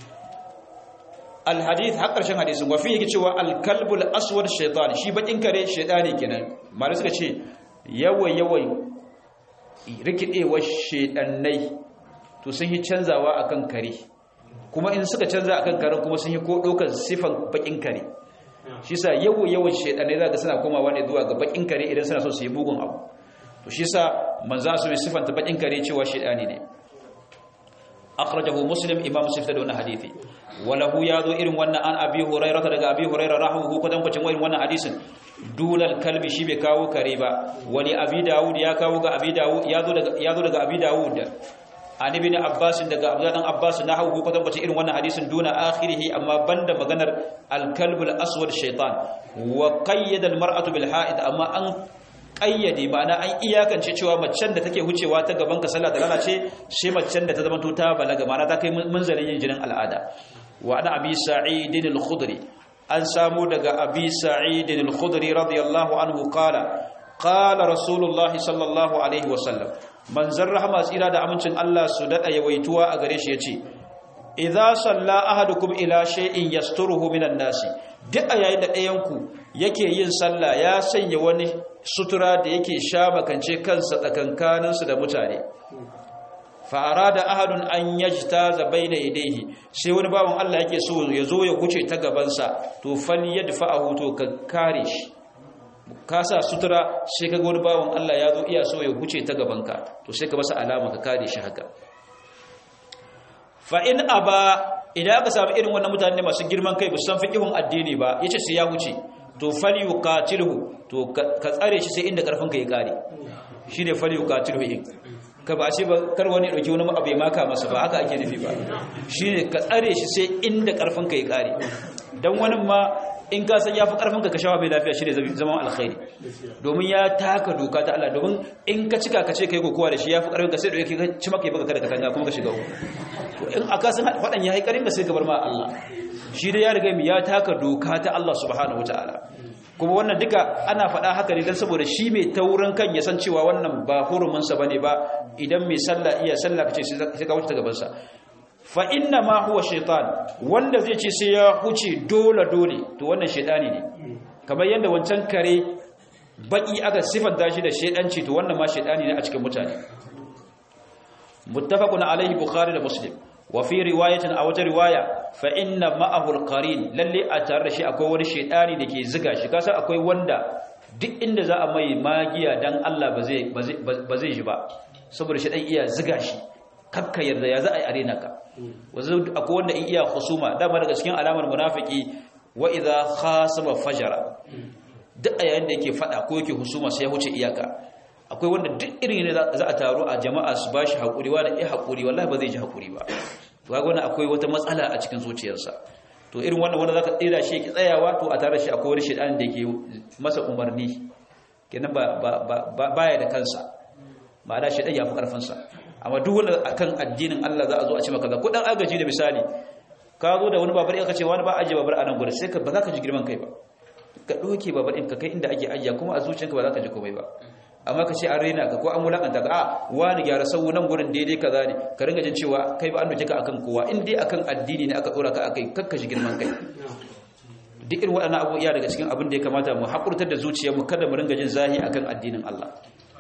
A: alhadith har ƙarshen hadisin wafi yake cewa alkalbul aswad shaitan shi bakin kare shaitani kenan malai suka ce yawai yawai rikidewar shaitannai to sun yi canzawa akan kare kuma in suka canza akan karen kuma sun yi ko ɗaukar sifan bakin kare shi sa yawai yawai shaitannai za ga suna komawa ne zuwa ga bakin kare idan suna so su yi bugun abu to shi sa manza su mai sifanta bakin kare cewa shaitani ne akhrajahu muslim imam muslim da wannan hadisi walahu yazo irin wannan an abi hurairah daga abi hurairah rahu ko dan kwacin irin wannan hadisin dunal kalbi shi bai kawo kare ba wani abi daud ya kawo ga abi daud yazo daga yazo daga abi daud an ibn abbas daga abdullah dan abbas nahu ko dan kwacin irin wannan hadisin duna akhirih amma banda maganar al kalb al aswad shaytan wa qayyada al mar'atu bil ha'id amma an kayyade ma'ana an iyakance cewa macen da take hucewa ta gaban ka sallah ta lalace sai macen da ta zama ta balaga ma'ana ta kai munzalin yin jinin al'ada wa ana abi sa'id al-khudri an samu daga abi sa'id al-khudri radiyallahu anhu qala qala rasulullahi sallallahu alaihi wasallam manzon rahama tsira da amincin Allah su dada yawaituwa a gare shi yace idza salla ahadukum ila shay'in yasturuhu minan nasi duk a yayin da ɗayan ku yake yin sallah ya sanya wani sutura da yake sha makance kansa tsakankanin su da mutane fa arada ahadun an yajtaza baina yadayhi sai wani bawon Allah yake so ya zo ya huce ta gaban sa to falyadfa'ahu to ka kare shi ka sa sutura sai ka wani bawon Allah ya zo iya so ya huce ta gabanka to sai ka masa alama ka kare shi haka fa in aba idan aka samu irin wannan mutane masu girman kai san fiqihun addini ba yace sai ya huce to falyuqatilhu to ka tsare shi sai inda karfin ka ya kare shine falyuqatilhu in ka ba ce ba kar wani dauki wani abu ya maka masa ba haka ake nufi ba shine ka tsare shi sai inda karfin ka ya kare dan wani ma in ka san yafi karfin ka ka shawa bai lafiya shine zaman alkhairi domin ya taka doka ta Allah domin in ka cika ka ce kai kokowa da shi yafi karfin ka sai dauke ka ci maka baka kada ka tanga kuma ka shiga to in aka san fadan yayi karin ka sai ka bar ma Allah shi dai ya riga mi ya taka doka ta Allah subhanahu wataala kuma wannan duka ana faɗa haka ne don saboda shi mai taurin kan ya san cewa wannan ba huruminsa ba ne ba idan mai sallah iya sallah ka ce sai ka wuce ta gabansa fa inna ma huwa shaitan wanda zai ce sai ya huce dole dole to wannan shaitani ne kamar yadda wancan kare baki aka sifanta shi da shaidanci to wannan ma shaitani ne a cikin mutane muttafaqun alaihi bukhari da muslim wa fi riwayatin a wata riwaya fa inna ma'ahu alqarin lalle a tare da shi akwai wani shedani dake ziga shi kasa akwai wanda duk inda za a mai magiya dan Allah ba zai ba zai ji ba saboda shedan iya ziga shi kakka yarda ya za a yi arena ka wazo akwai wanda in iya khusuma dama daga cikin alamar munafiki wa idha khasama fajara duk a yayin da yake fada ko yake husuma sai ya huce iyaka akwai wanda duk irin ne za a taru a jama'a su bashi hakuri wa da eh hakuri wallahi ba zai ji hakuri ba to kaga wannan akwai wata matsala a cikin zuciyarsa to irin wannan wanda zaka tsira shi ki tsayawa to a tare shi akwai wani shedan da yake masa umarni kenan ba ba baya da kansa ma'ana shedan ya fi karfin sa amma duk wanda akan addinin Allah za a zo a ce maka ga kudan agaji da misali ka zo da wani babar ka ce wani ba aje babar a nan gurin sai ka ba za ka ji girman kai ba ka doke babar ɗin ka kai inda ake ajiya kuma a zuciyarka ba za ka ji komai ba amma ka ce an rena ka ko an wulakanta ka a wani gyara sau nan gurin daidai kaza ne ka ringa jin cewa kai ba an doke ka akan kowa in dai akan addini ne aka tsora ka akai kakka shi girman kai duk irin waɗannan abu iya daga cikin abin da ya kamata mu haƙurtar da zuciyarmu kada mu ringa jin zahi akan addinin Allah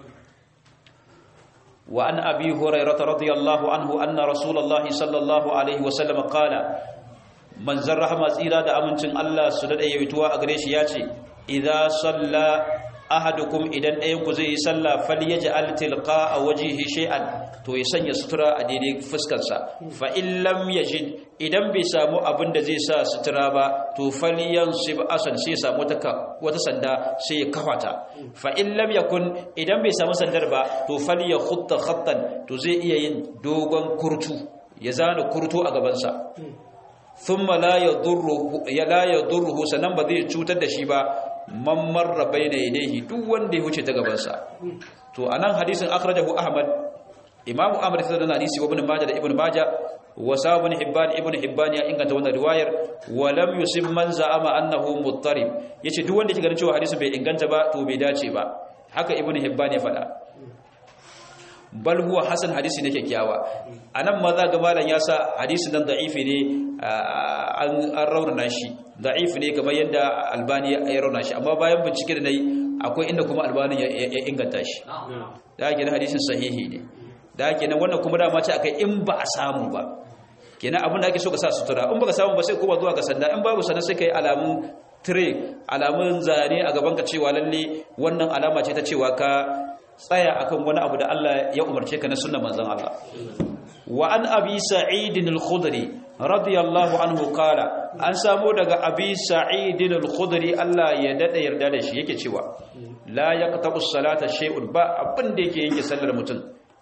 A: wa an abi hurairah radiyallahu anhu anna rasulullahi sallallahu alaihi wa sallam qala manzon rahama tsira da amincin Allah su dade yaituwa a gare shi yace idza salla ahadukum idan ɗayan ku zai yi sallah falyaj'al tilqa wajhihi shay'an to ya sanya sutura a daidai fuskar sa fa in lam yajid idan bai samu abin da zai sa sutura ba to falyansib asan sai samu wata sanda sai ya kafata fa in lam yakun idan bai samu sandar ba to falyakhutta khattan to zai iya yin dogon kurtu ya zana kurtu a gaban sa thumma la yadurruhu ya la yadurruhu sanan ba zai cutar da shi ba man marra bayna yadayhi duk wanda ya wuce ta gaban sa to anan hadisin akhrajahu ahmad imamu ahmad sai da hadisi wa ibn majah da ibn majah wa sabun hibban ibn hibban ya inganta wannan riwayar wa lam yusib man za'ama annahu muttarib yace duk wanda yake ganin cewa hadisin bai inganta ba to bai dace ba haka ibn hibban ya faɗa bal huwa hasan hadisi ne kyakkyawa anan ma za ga malam ya sa hadisin nan da'ifi ne an raunana shi da'ifi ne kamar yadda albani ya raunana shi amma bayan bincike da nayi akwai inda kuma albani ya inganta shi da yake na hadisin sahihi ne da yake nan wannan kuma dama ce akai in ba a samu ba kenan abin da ake so ka sa sutura in baka samu ba sai kuma zuwa ga sanda in babu sanda sai kai alamun tire alamun zane a gaban ka cewa lalle wannan alama ce ta cewa ka tsaya akan wani abu da Allah ya umarce ka na sunnar manzon Allah wa an abi sa'id al-khudri radiyallahu anhu qala an samu daga abi sa'id al-khudri Allah ya dada yarda da shi yake cewa la yaqta'u salata shay'un ba abin da yake yanke sallar mutum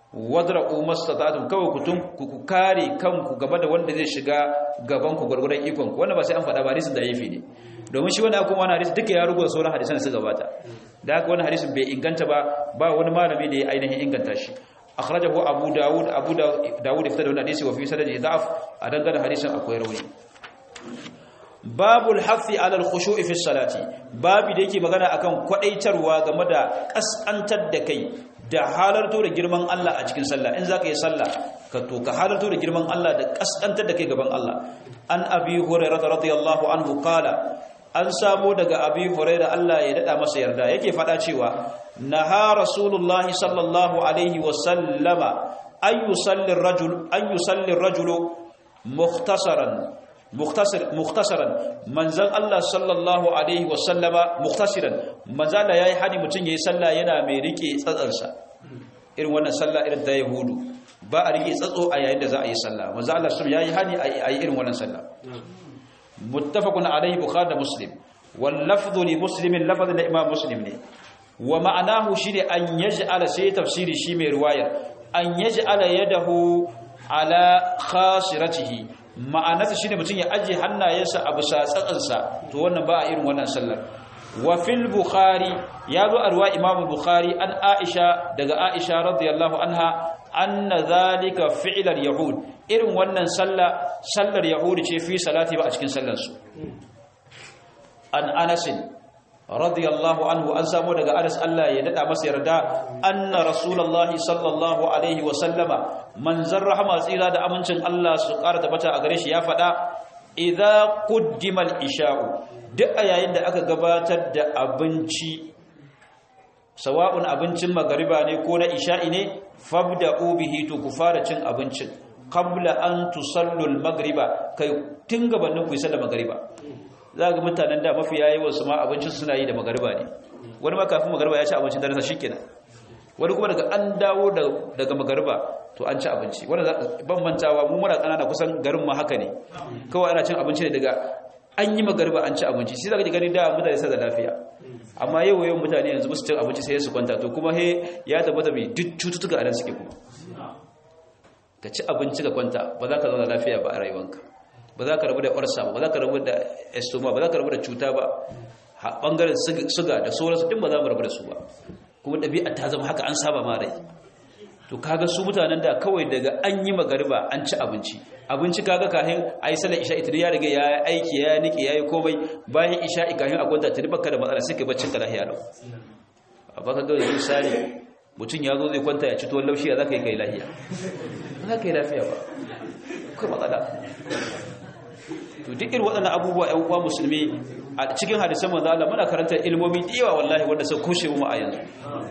A: wadra'u mastata'tum kawai ku tun ku kare kanku game da wanda zai shiga gaban ku gurgurdan ikon ku wannan ba sai an faɗa ba hadisin da yafi ne domin shi wannan kuma wannan hadisi duka ya rugo sauran hadisan da suka gabata da haka wannan hadisin bai inganta ba ba wani malami da ya ainihin inganta shi akhrajahu abu daud abu daud ya fitar da wannan hadisi wa fi sanadi da'af a dangane hadisin akwai rauni babul hafi alal khushu'i fi salati babu da yake magana akan kwadaitarwa game da kasantar da kai da halarto da girman Allah a cikin sallah in zaka yi sallah ka to ka halarto da girman Allah da kasantar da kai gaban Allah an abi hurairah radiyallahu anhu qala an samu daga abi hurairah Allah ya dada masa yarda yake fada cewa naha rasulullahi sallallahu alaihi wa sallama ay yusalli ar-rajul ay yusalli ar-rajulu mukhtasaran mukhtasaran manzan Allah sallallahu alaihi wasallama mukhtasiran manzala yayi hani mutun yayi sallah yana mai rike tsatsarsa irin wannan sallah irin da yahudu ba a rike tsatso a yayin da za a yi sallah manzan Allah sun yayi hani a yi irin wannan sallah muttafaqun alaihi bukhari da muslim wal lafdhu li muslimin lafdhu da imam muslim ne wa ma'anahu shine an yaj'ala sai tafsiri shi mai riwaya an yaj'ala yadahu ala khasiratihi ma'anarsa shine mutum ya aje hannayensa a bisa tsatsansa to wannan ba a irin wannan sallar wa fil bukhari ya zo a ruwa imamu bukhari an aisha daga aisha radiyallahu anha anna zalika fi'lar yahud irin wannan sallah sallar yahudi ce fi salati ba a cikin sallar su an anas radiyallahu anhu an samu daga anas Allah ya dada masa yarda anna rasulullahi sallallahu alaihi wa sallama manzon rahama tsira da amincin Allah su ƙara tabbata a gare shi ya faɗa idza quddima al-isha'u duk a yayin da aka gabatar da abinci sawa'un abincin magariba ne ko na isha'i ne fabda'u bihi to ku fara cin abincin qabla an tusallu al-maghriba kai tun gabanin ku yi sallar magariba za ga mutanen da mafi yayi wasu ma abincin suna yi da magariba ne wani ma kafin magariba ya ci abincin dare sa shikenan wani kuma daga an dawo daga magariba to an ci abinci wanda ban mantawa mu muna kanana kusan garin ma haka ne kawai ana cin abinci ne daga an yi magariba an ci abinci sai zaka ji gani da mutane sai da lafiya amma yau yau mutane yanzu musu cin abinci sai su kwanta to kuma he ya tabbata mai duk cututtuka a nan suke kuma ka ci abinci ka kwanta ba za ka zauna lafiya ba a rayuwanka ba za ka rabu da ƙwarsa ba ba za ka rabu da estoma ba za ka rabu da cuta ba a ɓangaren suga da sauransu ɗin ba za mu rabu da su ba kuma ɗabi'a ta zama haka an saba ma rai to kaga su mutanen da kawai daga an yi magariba an ci abinci abinci kaga kahin a yi salar isha ita ya riga ya aiki ya nike ya yi komai bayan isha kahin a kwanta ta baka da matsala sai ka baccin ka lahiya lau a baka ga yanzu misali mutum ya zo zai kwanta ya ci tuwon laushi ya za ka yi kai lahiya ba za ka yi lafiya ba kai matsala to duk irin waɗannan abubuwa ‘yan uwa musulmi a cikin hadisan manzo Allah muna karantar ilmomi da yawa wallahi wanda sun kushe mu a yanzu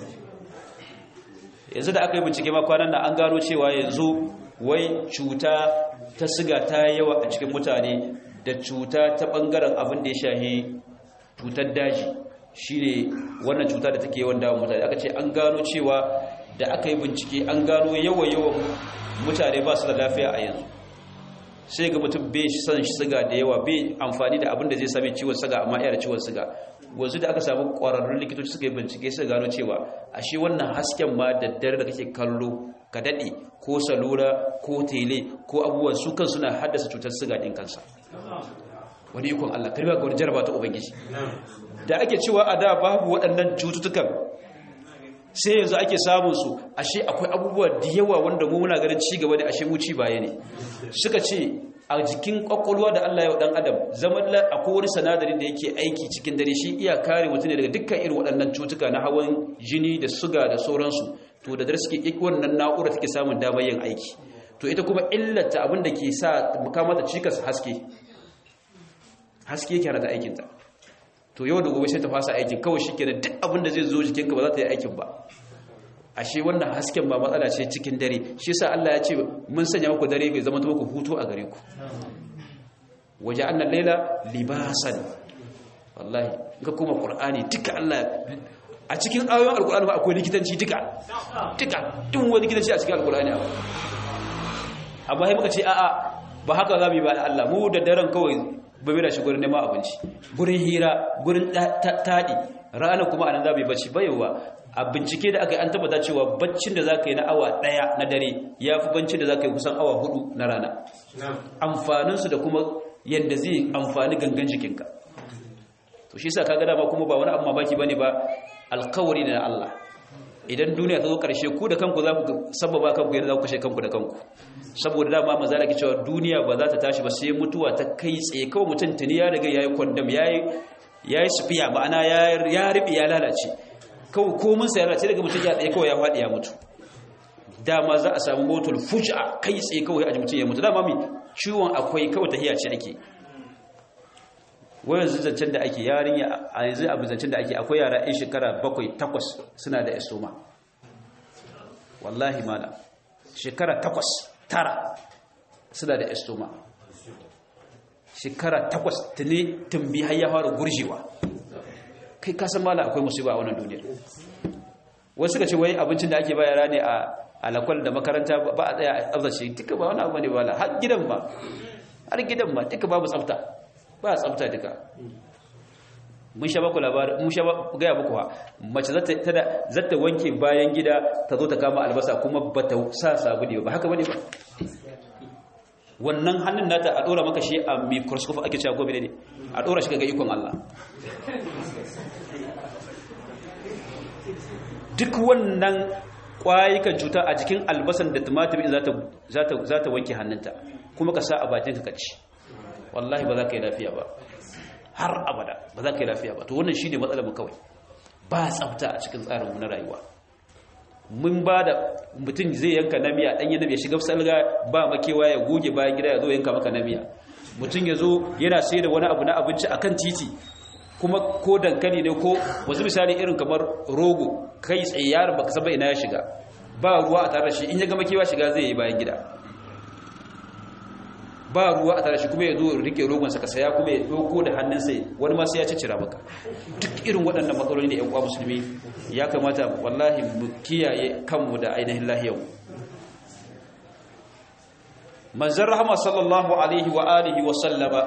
A: yanzu da aka yi bincike ma kwanan nan an gano cewa yanzu wai cuta ta siga ta yawa a cikin mutane da cuta ta bangaren abin da ya shahi cutar daji shine wannan cuta da take yawan dawo mutane aka ce an gano cewa da aka yi bincike an gano yawa yawan mutane ba su da lafiya a yanzu sai ga mutum bai son siga da yawa bai amfani da abin da zai sami ciwon siga amma yana ciwon siga wanzu da aka samu ƙwararrun likitoci suka yi bincike suka gano cewa ashe wannan hasken ma da dare da kake kallo ka daɗe ko salura ko tele ko abubuwan su kan suna haddasa cutar siga ɗin kansa wani ikon Allah karba ga wani jaraba ta ubangiji da ake cewa a da babu waɗannan cututtukan sai yanzu ake samun su ashe akwai abubuwa da yawa wanda mu muna ganin ci gaba da ashe mu ci baya ne suka ce a jikin kwakwalwa da Allah ya dan adam zaman akwai wani sanadari da yake aiki cikin dare shi iya kare mutum daga dukkan irin waɗannan cutuka na hawan jini da suga da sauransu to da dare suke iki wannan na'ura take samun damar yin aiki to ita kuma illata abin da ke sa mukamata cikas haske haske yake hana ta aikinta to yau da gobe sai ta fasa aikin kawai shi kenan duk abin da zai zo jikinka ba za ta yi aikin ba ashe wannan hasken ba matsala ce cikin dare shi sa Allah ya ce mun sanya muku dare bai zama muku hutu a gare ku waje annan laila libasan wallahi ga kuma qur'ani duka Allah a cikin ayoyin alqur'ani ba akwai likitanci duka duka duk wani likitanci a cikin alqur'ani akwai amma sai muka ce a'a ba haka za mu yi ba Allah mu da daren kawai bai da shi gurin neman abinci gurin hira gurin taɗi rana kuma anan za mu yi bacci bayowa a bincike da aka yi an tabbata cewa baccin da zaka yi na awa daya na dare yafi baccin da zaka yi kusan awa hudu na rana amfanin su da kuma yanda zai amfani gangan jikinka to shi yasa kaga dama kuma ba wani abu mamaki bane ba alkawari da Allah idan duniya ta zo karshe ku da kanku za ku sababa kanku yadda za ku kashe kanku da kanku saboda dama maza da ke cewa duniya ba za ta tashi ba sai mutuwa ta kai tsaye kawai mutum tuni ya riga yayi kwandam yayi yayi sufiya ma'ana ya ribi ya lalace kawai komin sa ya lalace daga mutum ya tsaye kawai ya faɗi ya mutu dama za a samu motul fuj'a kai tsaye kawai a mutum ya mutu dama mi ciwon akwai kawai tahiya ce ake wayan zancen da ake yarinya a yanzu abu zancen da ake akwai yara 'yan shekara bakwai takwas suna da estoma wallahi mala shekara takwas tara suna da estoma shekara takwas tuni tumbi har ya fara gurjewa kai kasan mala akwai musiba a wannan duniya wasu suka ce wai abincin da ake bayara ne a alakwal da makaranta ba a tsaya a tsabtace duka ba wani abu ne ba har gidan ba har gidan ba duka babu tsabta ba tsabta duka mun sha baku labarin mun sha gaya muku ha mace zata tada zata wanke bayan gida ta zo ta kama albasa kuma bata sa sabuni ba haka bane ba wannan hannun nata a dora maka shi a microscope ake cewa gobe ne a dora shi ga ikon Allah duk wannan kwayukan cuta a jikin albasan da tumatir zata zata zata wanke hannunta kuma ka sa a bakin ka ci wallahi ba za ka yi lafiya ba har abada ba za ka yi lafiya ba to wannan shi ne matsalar kawai ba tsafta a cikin tsarinmu na rayuwa mun ba da mutum zai yanka namiya ɗanye namiya shiga salga ba makewa ya goge bayan gida ya zo yanka maka namiya mutum ya zo yana sai da wani abu na abinci akan titi kuma ko dankali ne ko wasu misali irin kamar rogo kai tsaye yaron baka saba ina ya shiga ba ruwa a tare da shi in ya ga makewa shiga zai yi bayan gida ba ruwa a tare shi kuma ya zo rike rogonsa ka saya kuma ya doko da hannunsa wani ma sai ya cicira maka duk irin waɗannan matsaloli da ƴan uwa musulmi ya kamata wallahi mu kiyaye kanmu da ainihin lahiyar manzon rahama sallallahu alaihi wa alihi wa sallama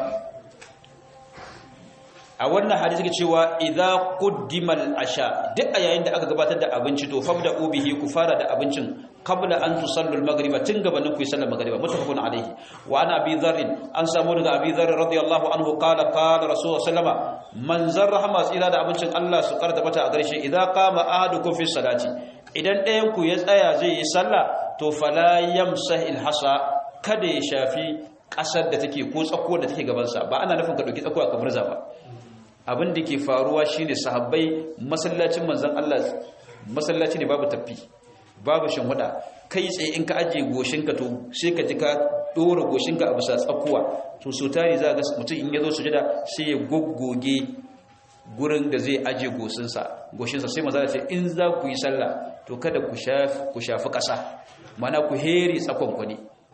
A: a wannan hadisi ke cewa idza quddima al-asha duk a yayin da aka gabatar da abinci to fabda ubihi ku fara da abincin qabla an tusallu al-maghriba tun gabanin ku yi sallar maghriba muttafaqun alayhi wa ana abi dharr an samu daga abi dharr radiyallahu anhu qala qala rasul sallama man zarrahama tsira da abincin Allah su karta bata a garshe idza qama ahadukum fi salati idan ɗayan ku ya tsaya zai yi sallah to fala yamsah al-hasa kada ya shafi ƙasar da take ko tsakuwar da take gabansa ba ana nufin ka ɗauki tsakuwa ka murza ba abin da ke faruwa shine sahabbai masallacin manzon Allah masallaci ne babu tafi babu shinhuda kai tsaye in ka ajiye goshinka to sai ka ji ka dora goshinka a bisa tsakuwa to so tari za ga mutum in ya zo sujada sai ya goggoge gurin da zai ajiye goshinsa goshinsa sai maza ce in za ku yi sallah to kada ku shafi ku shafi ƙasa mana ku heri tsakon ku ne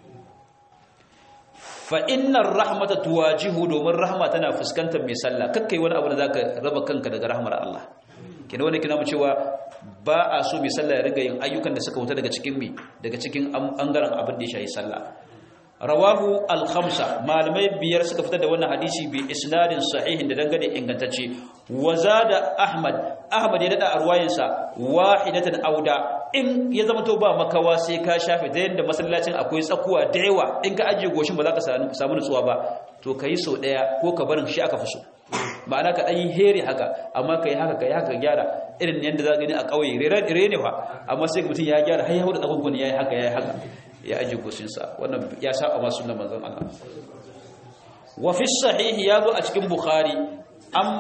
A: fa innar rahmata tuwajihu domin rahma tana fuskantar mai sallah kakkai wani abu da zaka raba kanka daga rahmar Allah kina wani kina mu cewa ba a so mai sallah ya riga yin ayyukan da suka wuta daga cikin mi daga cikin bangaren abin da ya shayi sallah rawahu al-khamsa malamai biyar suka fitar da wannan hadisi bi isnadin sahihin da dangane ingantacce wazada ahmad ahmad ya dada arwayinsa wahidatan auda in ya zama to ba makawa sai ka shafe da yanda masallacin akwai tsakuwa da yawa in ka ajiye goshin ba za ka samu nutsuwa ba to kai so daya ko ka barin shi aka fi so ma'ana ka ɗan yi heri haka amma ka yi haka ka yi haka gyara irin yadda za gani a ƙauye rere ne fa amma sai mutum ya gyara har ya hudu tsakon ya yi haka ya yi haka ya ajiye goshinsa wannan ya saba masu sunan manzon Allah wa fi sahihi ya zo a cikin bukhari an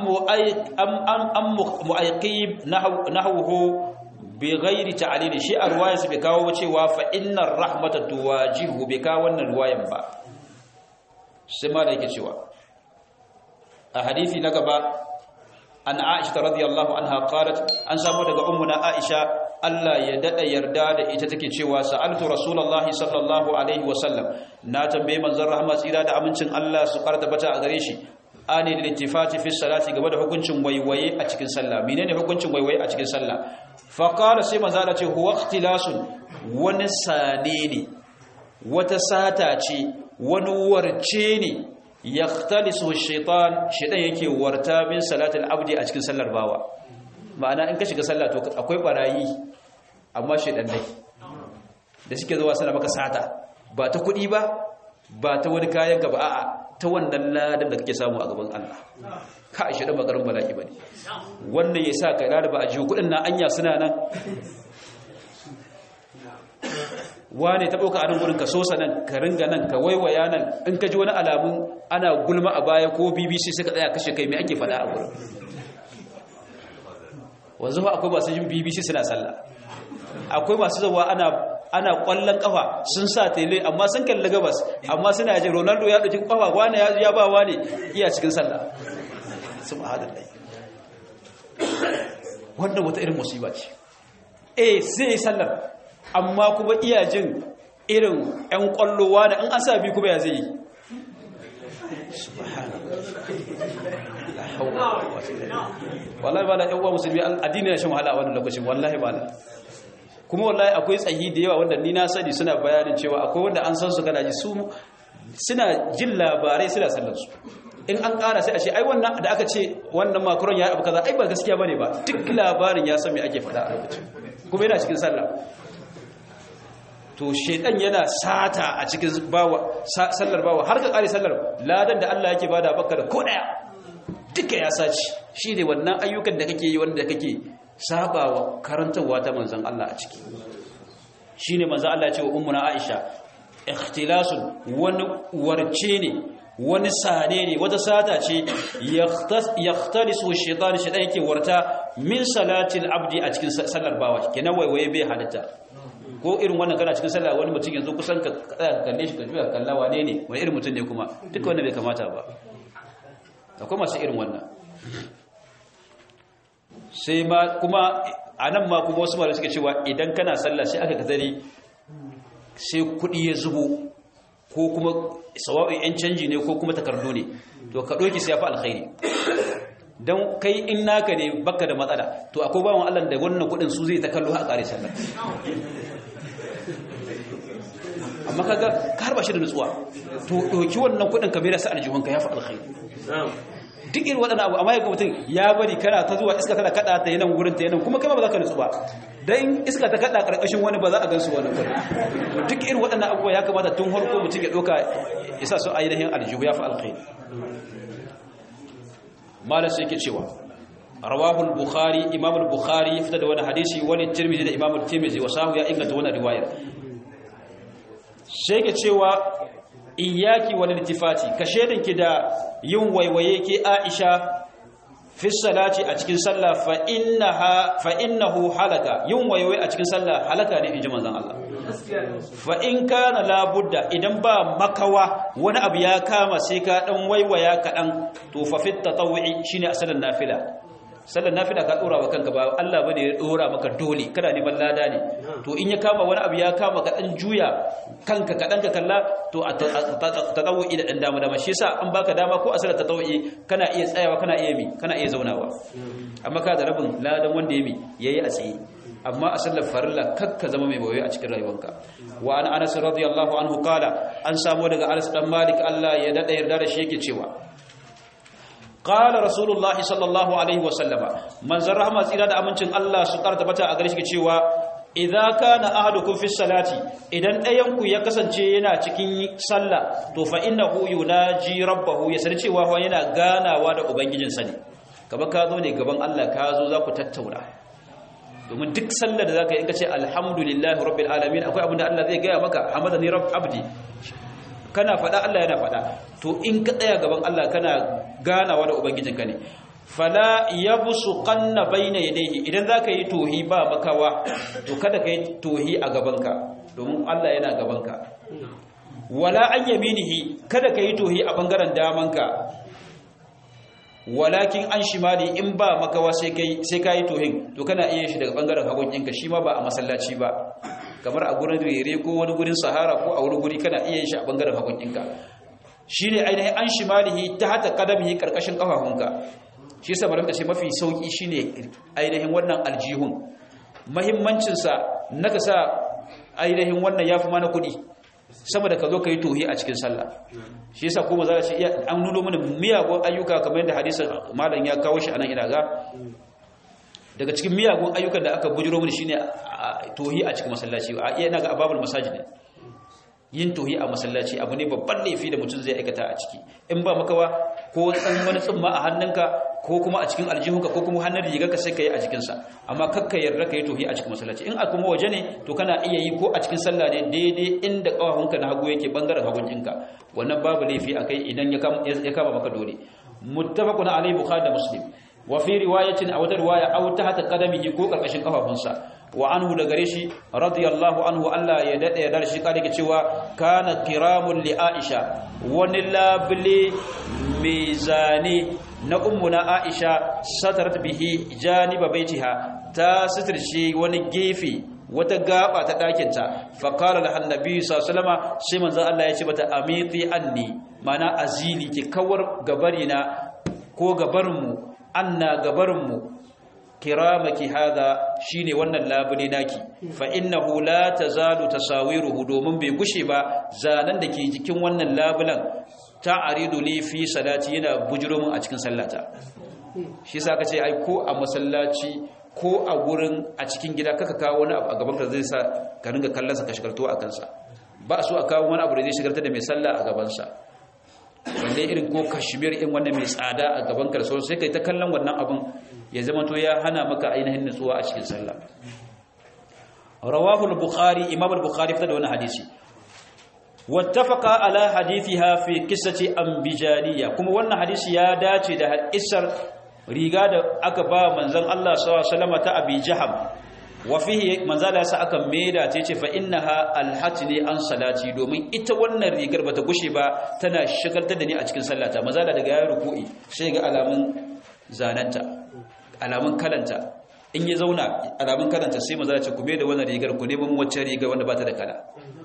A: mu'ayyib nahwuhu bi ghairi ta'lil shi a ruwayar sa bai kawo cewa fa innar rahmata tuwajihu bai kawo wannan ruwayan ba sai ma da yake cewa a hadisi na gaba an Aisha radiyallahu anha qalat an samu daga ummuna Aisha Allah ya dada yarda da ita take cewa sa'altu rasulullahi sallallahu alaihi wasallam na tambaye manzon rahama tsira da amincin Allah su karta bata a gare shi ani litifati fi salati gaba da hukuncin waiwaye a cikin sallah menene hukuncin waiwaye a cikin sallah fa qala sai manzo Allah ce huwa ikhtilasun wani sane ne wata sata ce wani warce ne yaktalisu shaitan shaitan yake warta min salatul abdi a cikin sallar bawa ma'ana in ka shiga sallah to akwai barayi amma shedan dai da suke zuwa suna maka sata ba ta kuɗi ba ba ta wani kayan gaba a'a ta wannan ladan da kake samu a gaban Allah ka shi da makarin bala'i bane wannan ya sa kai da ba a jiwo kuɗin na anya suna nan wane ta ɗauka a nan wurin ka sosa nan ka ringa nan ka waiwaya nan in ka ji wani alamun ana gulma a baya ko bbc suka tsaya kashe kai mai ake faɗa a wurin wanzu fa akwai masu yin bbc suna sallah akwai masu zawa ana ana kwallon kafa sun sa tele amma sun kalli gabas amma suna yaje ronaldo ya ɗauki kafa wane ya ba wane iya cikin sallah subhanallah wannan wata irin musiba ce eh sai sallar amma kuma iya jin irin 'yan kwallowa da an asa bi kuma ya zai yi wallahi ba da yan uwa musulmi addini ya shan wahala a wannan lokacin wallahi ba kuma wallahi akwai tsayi da yawa wanda ni na sani suna bayanin cewa akwai wanda an san su kana ji su suna jin labarai suna sallar su in an ƙara sai a ce ai wannan da aka ce wannan makaron ya abu kaza ai ba gaskiya bane ba duk labarin ya san me ake faɗa a lokacin kuma yana cikin sallah to shedan yana sata a cikin bawa sallar bawa har ka kare sallar ladan da Allah yake bada baka da ko daya duka ya saci shine wannan ayyukan da kake yi wanda kake sabawa karantawa ta manzon Allah a ciki shine manzon Allah ya ce wa ummuna Aisha ikhtilasun wani warce ne wani sane ne wata sata ce yakhtalisu shaytan shaytan yake warta min salatil abdi a cikin sallar bawa kenan waiwaye bai halitta ko irin wannan kana cikin sallah wani mutum yanzu kusan ka kalle shi ka juya kalla wane ne wani irin mutum ne kuma duka wannan bai kamata ba akwai masu irin wannan sai ma kuma a nan ma kuma wasu malamai suke cewa idan kana sallah sai aka kazari sai kuɗi ya zubo ko kuma sawa'in yan canji ne ko kuma takardu ne to ka ɗauki sai ya fi alkhairi don kai in naka ne baka da matsala to akwai bawan Allah da wannan kuɗin su zai ta kallo a ƙare sallah amma kaga ka harba shi da nutsuwa to ɗauki wannan kuɗin ka mera sa aljihunka ya fi alkhairi duk irin waɗannan abu amma yaga mutum ya bari kana ta zuwa iska tana kaɗa ta yanan wurin ta yanan kuma kai ba za ka nutsu ba dan iska ta kaɗa ƙarƙashin wani ba za a gansu wannan gurin to duk irin waɗannan abubuwa ya kamata tun harko mutum ya ɗauka ya sa su ainihin aljihu ya fi alkhairi malam sai yake cewa rawahu al-bukhari imam al-bukhari fita da wani hadisi wani tirmidhi da imam al-tirmidhi wa sahu ya inganta wannan riwayar sai yake cewa iyaki wal iltifati ka shedinki da yin waiwaye ke Aisha fi salati a cikin sallah fa innaha fa innahu halaka yin waiwaye a cikin sallah halaka ne inji manzon Allah fa in kana la budda idan ba makawa wani abu ya kama sai ka dan waiwaya kadan to fa fit tatawwi shine asalin nafila sallar nafila ka dora wa kanka ba Allah bane ya dora maka dole kana neman lada ne to in ya kama wani abu ya kama ka dan juya kanka ka dan ka kalla to a tatawwi da dan dama dama shi yasa an baka dama ko a sallar tatawwi kana iya tsayawa kana iya mi kana iya zaunawa amma ka da rabin ladan wanda ya mi yayi a tsaye amma a sallar farilla kakka zama mai bawaye a cikin rayuwanka wa an anas radiyallahu anhu qala an samu daga anas dan malik Allah ya dada yarda da shi yake cewa qala rasulullahi sallallahu alaihi wa sallama manzon rahama tsira da amincin Allah su karta bata a gare shi cewa idza kana ahadukum fi salati idan ɗayan ku ya kasance yana cikin sallah to fa innahu yunaji rabbahu ya sani cewa yana ganawa da ubangijinsa ne kaba ka zo ne gaban Allah ka zo za ku tattauna domin duk sallar da zaka yi in ka ce alhamdulillahi rabbil alamin akwai abin da Allah zai gaya maka hamadani rabb abdi kana faɗa Allah yana faɗa to in ka tsaya gaban Allah kana ganawa da ubangijinka ne fala yabsu qanna bayna yadayhi idan zaka yi tohi ba makawa to kada ka yi tohi a gabanka domin Allah yana gabanka wala an yaminihi kada ka yi tohi a bangaren damanka walakin an shimali in ba makawa sai kai sai kai tohin to kana iya shi daga bangaren hagun ɗinka shi ma ba a masallaci ba kamar a gurin rere ko wani gurin sahara ko a wani guri kana iya shi a bangaren hagun ɗinka shine ainihin an shimalihi ta hata kadamihi karkashin kafafunka shi yasa malamta ce mafi sauki shine ainihin wannan aljihun muhimmancin sa naka sa ainihin wannan yafi mana kuɗi sama da ka zo ka yi tohi a cikin sallah shi yasa kuma za a ce an nuno mana miyagun ayyuka kamar yadda hadisin malam ya kawo shi anan ina ga daga cikin miyagun ayyukan da aka bujiro mini shine tohi a cikin masallaci a iya naga ababul masajid yin tohi a masallaci abu ne babban laifi da mutum zai aikata a ciki in ba makawa ko tsan wani tsumma a hannunka ko kuma a cikin aljihunka ko kuma hannun riga ka sai ka yi a jikinsa amma kakka yarda ka yi tohi a cikin masallaci in a kuma waje ne to kana iya yi ko a cikin sallah ne daidai inda ƙawahunka na hagu yake bangaren hagun ɗinka wannan babu laifi a kai idan ya kama maka dole muttafaqun alayhi bukhari da muslim wa fi riwayatin aw riwaya aw tahta qadamihi ko karkashin kafafunsa wa anhu da gare shi radiyallahu anhu Allah ya dade ya darshi kare ke cewa kana kiramun li Aisha wani labli mizani na ummuna Aisha satarat bihi janiba baitiha ta sitirce wani gefe wata gaba ta ɗakinta faƙarar da annabi sallama sai manzan Allah ya ce mata amiti anni mana azili ki kawar gabarina ko gabarinmu anna gabarinmu kiramaki hada shine wannan labule naki fa innahu la tazalu tasawiruhu domin bai gushe ba zanen da ke jikin wannan labulan ta'aridu li fi salati yana bujiro mun a cikin sallata shi yasa kace ai ko a masallaci ko a gurin a cikin gida kaka kawo wani abu a gaban ka zai sa ka ringa kallon sa ka shigarto a kansa ba so a kawo wani abu da zai shigarta da mai sallah a gaban sa balle irin ko kashmir in wannan mai tsada a gaban ka da sai kai ta kallon wannan abun ya zama to ya hana maka ainihin nutsuwa a cikin sallah rawahu al-bukhari imam al-bukhari fita da wani hadisi wattafaqa ala hadithiha fi qissati ambijaniya kuma wannan hadisi ya dace da isar riga da aka ba manzon Allah sallallahu alaihi wasallam ta abi jaham wa fihi manzala sa aka maida ta ce fa innaha alhatni an salati domin ita wannan rigar bata gushe ba tana shigaltar da ni a cikin sallata manzala daga yayin ruku'i sai ga alamun zananta alamun kalanta in ya zauna alamun kalanta sai manzala ce ku maida wannan rigar ku neman wacce rigar wanda bata da kala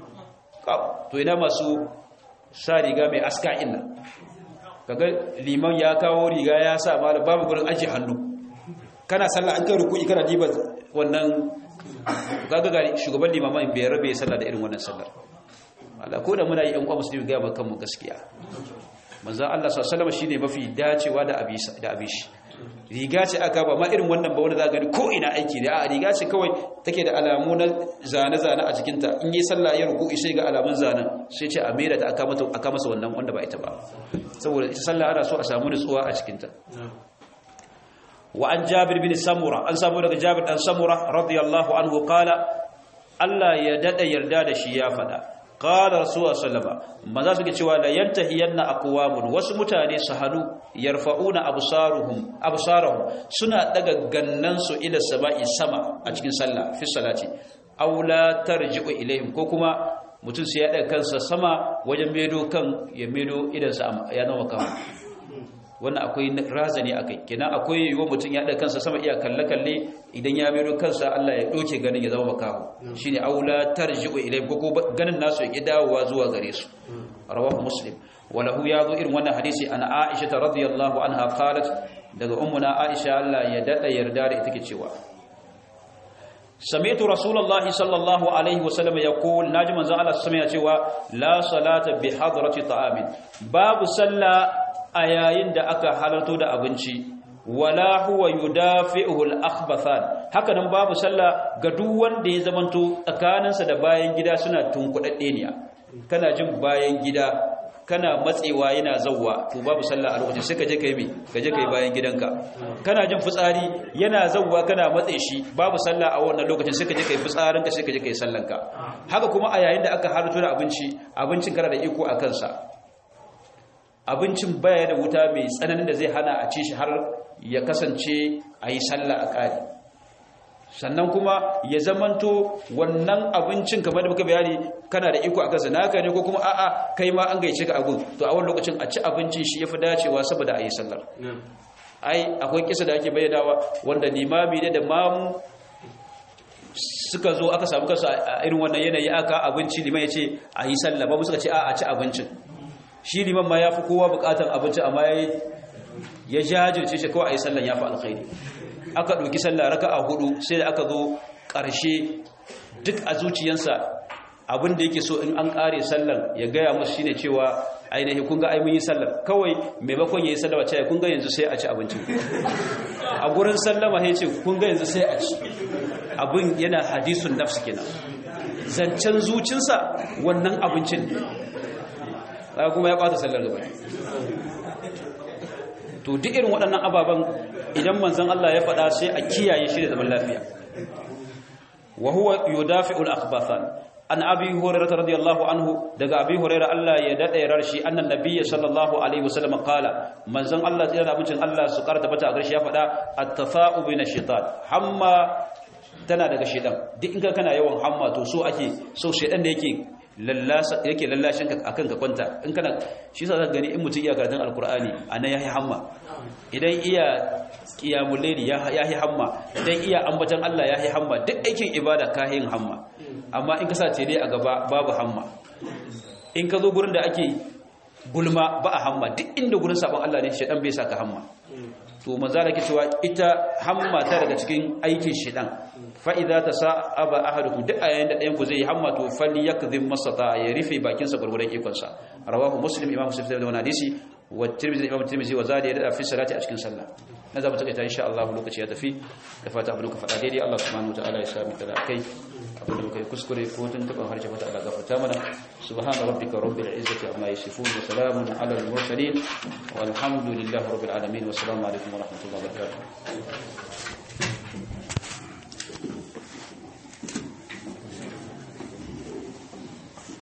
A: to ina masu sa riga mai aska inna kaga liman ya kawo riga ya sa malam babu gurin aje hannu kana sallah an kai ruku'i kana diba wannan kaga ga shugaban limaman bai rabe sallah da irin wannan sallar Allah ko da muna yi an kwa musulmi ga bakan mu gaskiya manzon Allah sallallahu alaihi shine mafi dacewa da abisa da abishi riga ce aka ba ma irin wannan ba wanda za gani ko ina aiki da a riga ce kawai take da alamu na zane-zane a jikinta in yi sallah ya ruku sai ga alamun zanen sai ce a mera ta aka masa wannan wanda ba ita ba saboda ita sallah ana so a samu nutsuwa a cikinta wa an jabir bin samura an samu daga jabir dan samura radiyallahu anhu qala Allah ya dada yarda da shi ya fada qala rasulullah sallama maza suke cewa la yantahiyanna aqwamun wasu mutane su hadu yarfa'una absaruhum absarahum suna daga gannan su ila sama'i sama a cikin sallah fi salati aw la tarji'u ilaihim ko kuma mutum sai ya daga kansa sama wajen medo kan ya medo idan sa ya zama kama wannan akwai razani akai kenan akwai yiwuwar mutum ya daga kansa sama iya kalle kalle idan ya medo kansa Allah ya doke ganin ya zama makaho shine aula tarji'u ilayhim ko ganin nasu ya dawowa zuwa gare su rawahu muslim walahu ya zo irin wannan hadisi ana Aisha radhiyallahu anha qalat daga ummuna Aisha Allah ya dada yarda da ita ke cewa sami'tu rasulullahi sallallahu alaihi wasallam yaqul naji manzon Allah sallallahu alaihi cewa la salata bi hadrati ta'amin babu sallah a yayin da aka halarto da abinci wala huwa yudafi'uhu al-akhbathan haka nan babu sallah ga duk wanda ya zamanto tsakaninsa da bayan gida suna tunkudadde ne kana jin bayan gida kana matsewa yana zawwa to babu sallah a lokacin sai ka je kai me ka je kai bayan gidanka kana jin fitsari yana zawwa kana matse shi babu sallah a wannan lokacin sai ka je kai fitsarinka sai ka je kai sallanka haka kuma a yayin da aka halarto da abinci abincin kana da iko a kansa abincin baya da wuta mai tsananin da zai hana a ci shi har ya kasance a yi sallah a ƙari sannan kuma ya zamanto wannan abincin kamar da muka bayani kana da iko a kansa naka ne ko kuma a'a kai ma an gaice ka agun to a wani lokacin a ci abincin shi ya fi dacewa saboda a yi sallar ai akwai kisa da ake bayyanawa wanda limami ne da mamu suka zo aka samu kansu a irin wannan yanayi aka abinci liman ya ce a yi sallah babu suka ce a a ci abincin shi liman ma ya fi kowa bukatar abinci amma ya jajirce shi kawai a yi sallan ya fi alkhairi aka ɗauki sallah raka a hudu sai da aka zo ƙarshe duk a zuciyansa abin da yake so in an ƙare sallan ya gaya musu shine cewa ainihin kun ga ai mun yi sallar kawai maimakon ya yi sallar wacce kun ga yanzu sai a ci abincin a gurin sallama ya ce kun ga yanzu sai a ci abin yana hadisun nafsu kenan zancen zucinsa wannan abincin ne kuma ya ɓata sallar gaba to duk irin waɗannan ababen idan manzon Allah ya faɗa sai a kiyaye shi da zaman lafiya wa huwa yudafi'ul akhbathan an abi hurairah radiyallahu anhu daga abi hurairah Allah ya dade rarshi annan nabiyyi sallallahu alaihi wasallam qala manzon Allah tsira da abincin Allah su karta bata a garshe ya faɗa at-tafa'u bin shaitan hamma tana daga shaitan duk in ka kana yawan hamma to so ake so shaitan da yake lallasa yake lallashin ka akan ka kwanta in kana shi yasa zaka gani in mutum iya karatun alqur'ani anan yayi hamma idan iya qiyamul layli yayi hamma idan iya ambatan Allah yayi hamma duk aikin ibada ka yin hamma amma in ka sa tele a gaba babu hamma in ka zo gurin da ake gulma ba a hamma duk inda gurin sabon Allah ne shedan bai saka hamma to manzo da ke cewa ita hamma ta daga cikin aikin shedan fa idza tasaba ahadukum duk ayayin da ɗayan ku zai yi hamma to falyakdhim masata ya rufe bakin sa gurgurdan ikon sa rawahu muslim imam muslim da wannan hadisi wa tirmidhi imam tirmidhi wa zadi da fi salati a cikin sallah na zama take ta insha Allah lokaci ya tafi da fata abin ka faɗa daidai Allah subhanahu wa ta'ala ya sami da kai abin da muka yi kuskure ko tun taɓa harshe mata Allah gafarta mana subhana rabbika rabbil izzati amma yasifun wa salamun ala al mursalin walhamdulillahi rabbil alamin wa assalamu alaikum wa rahmatullahi wa barakatuh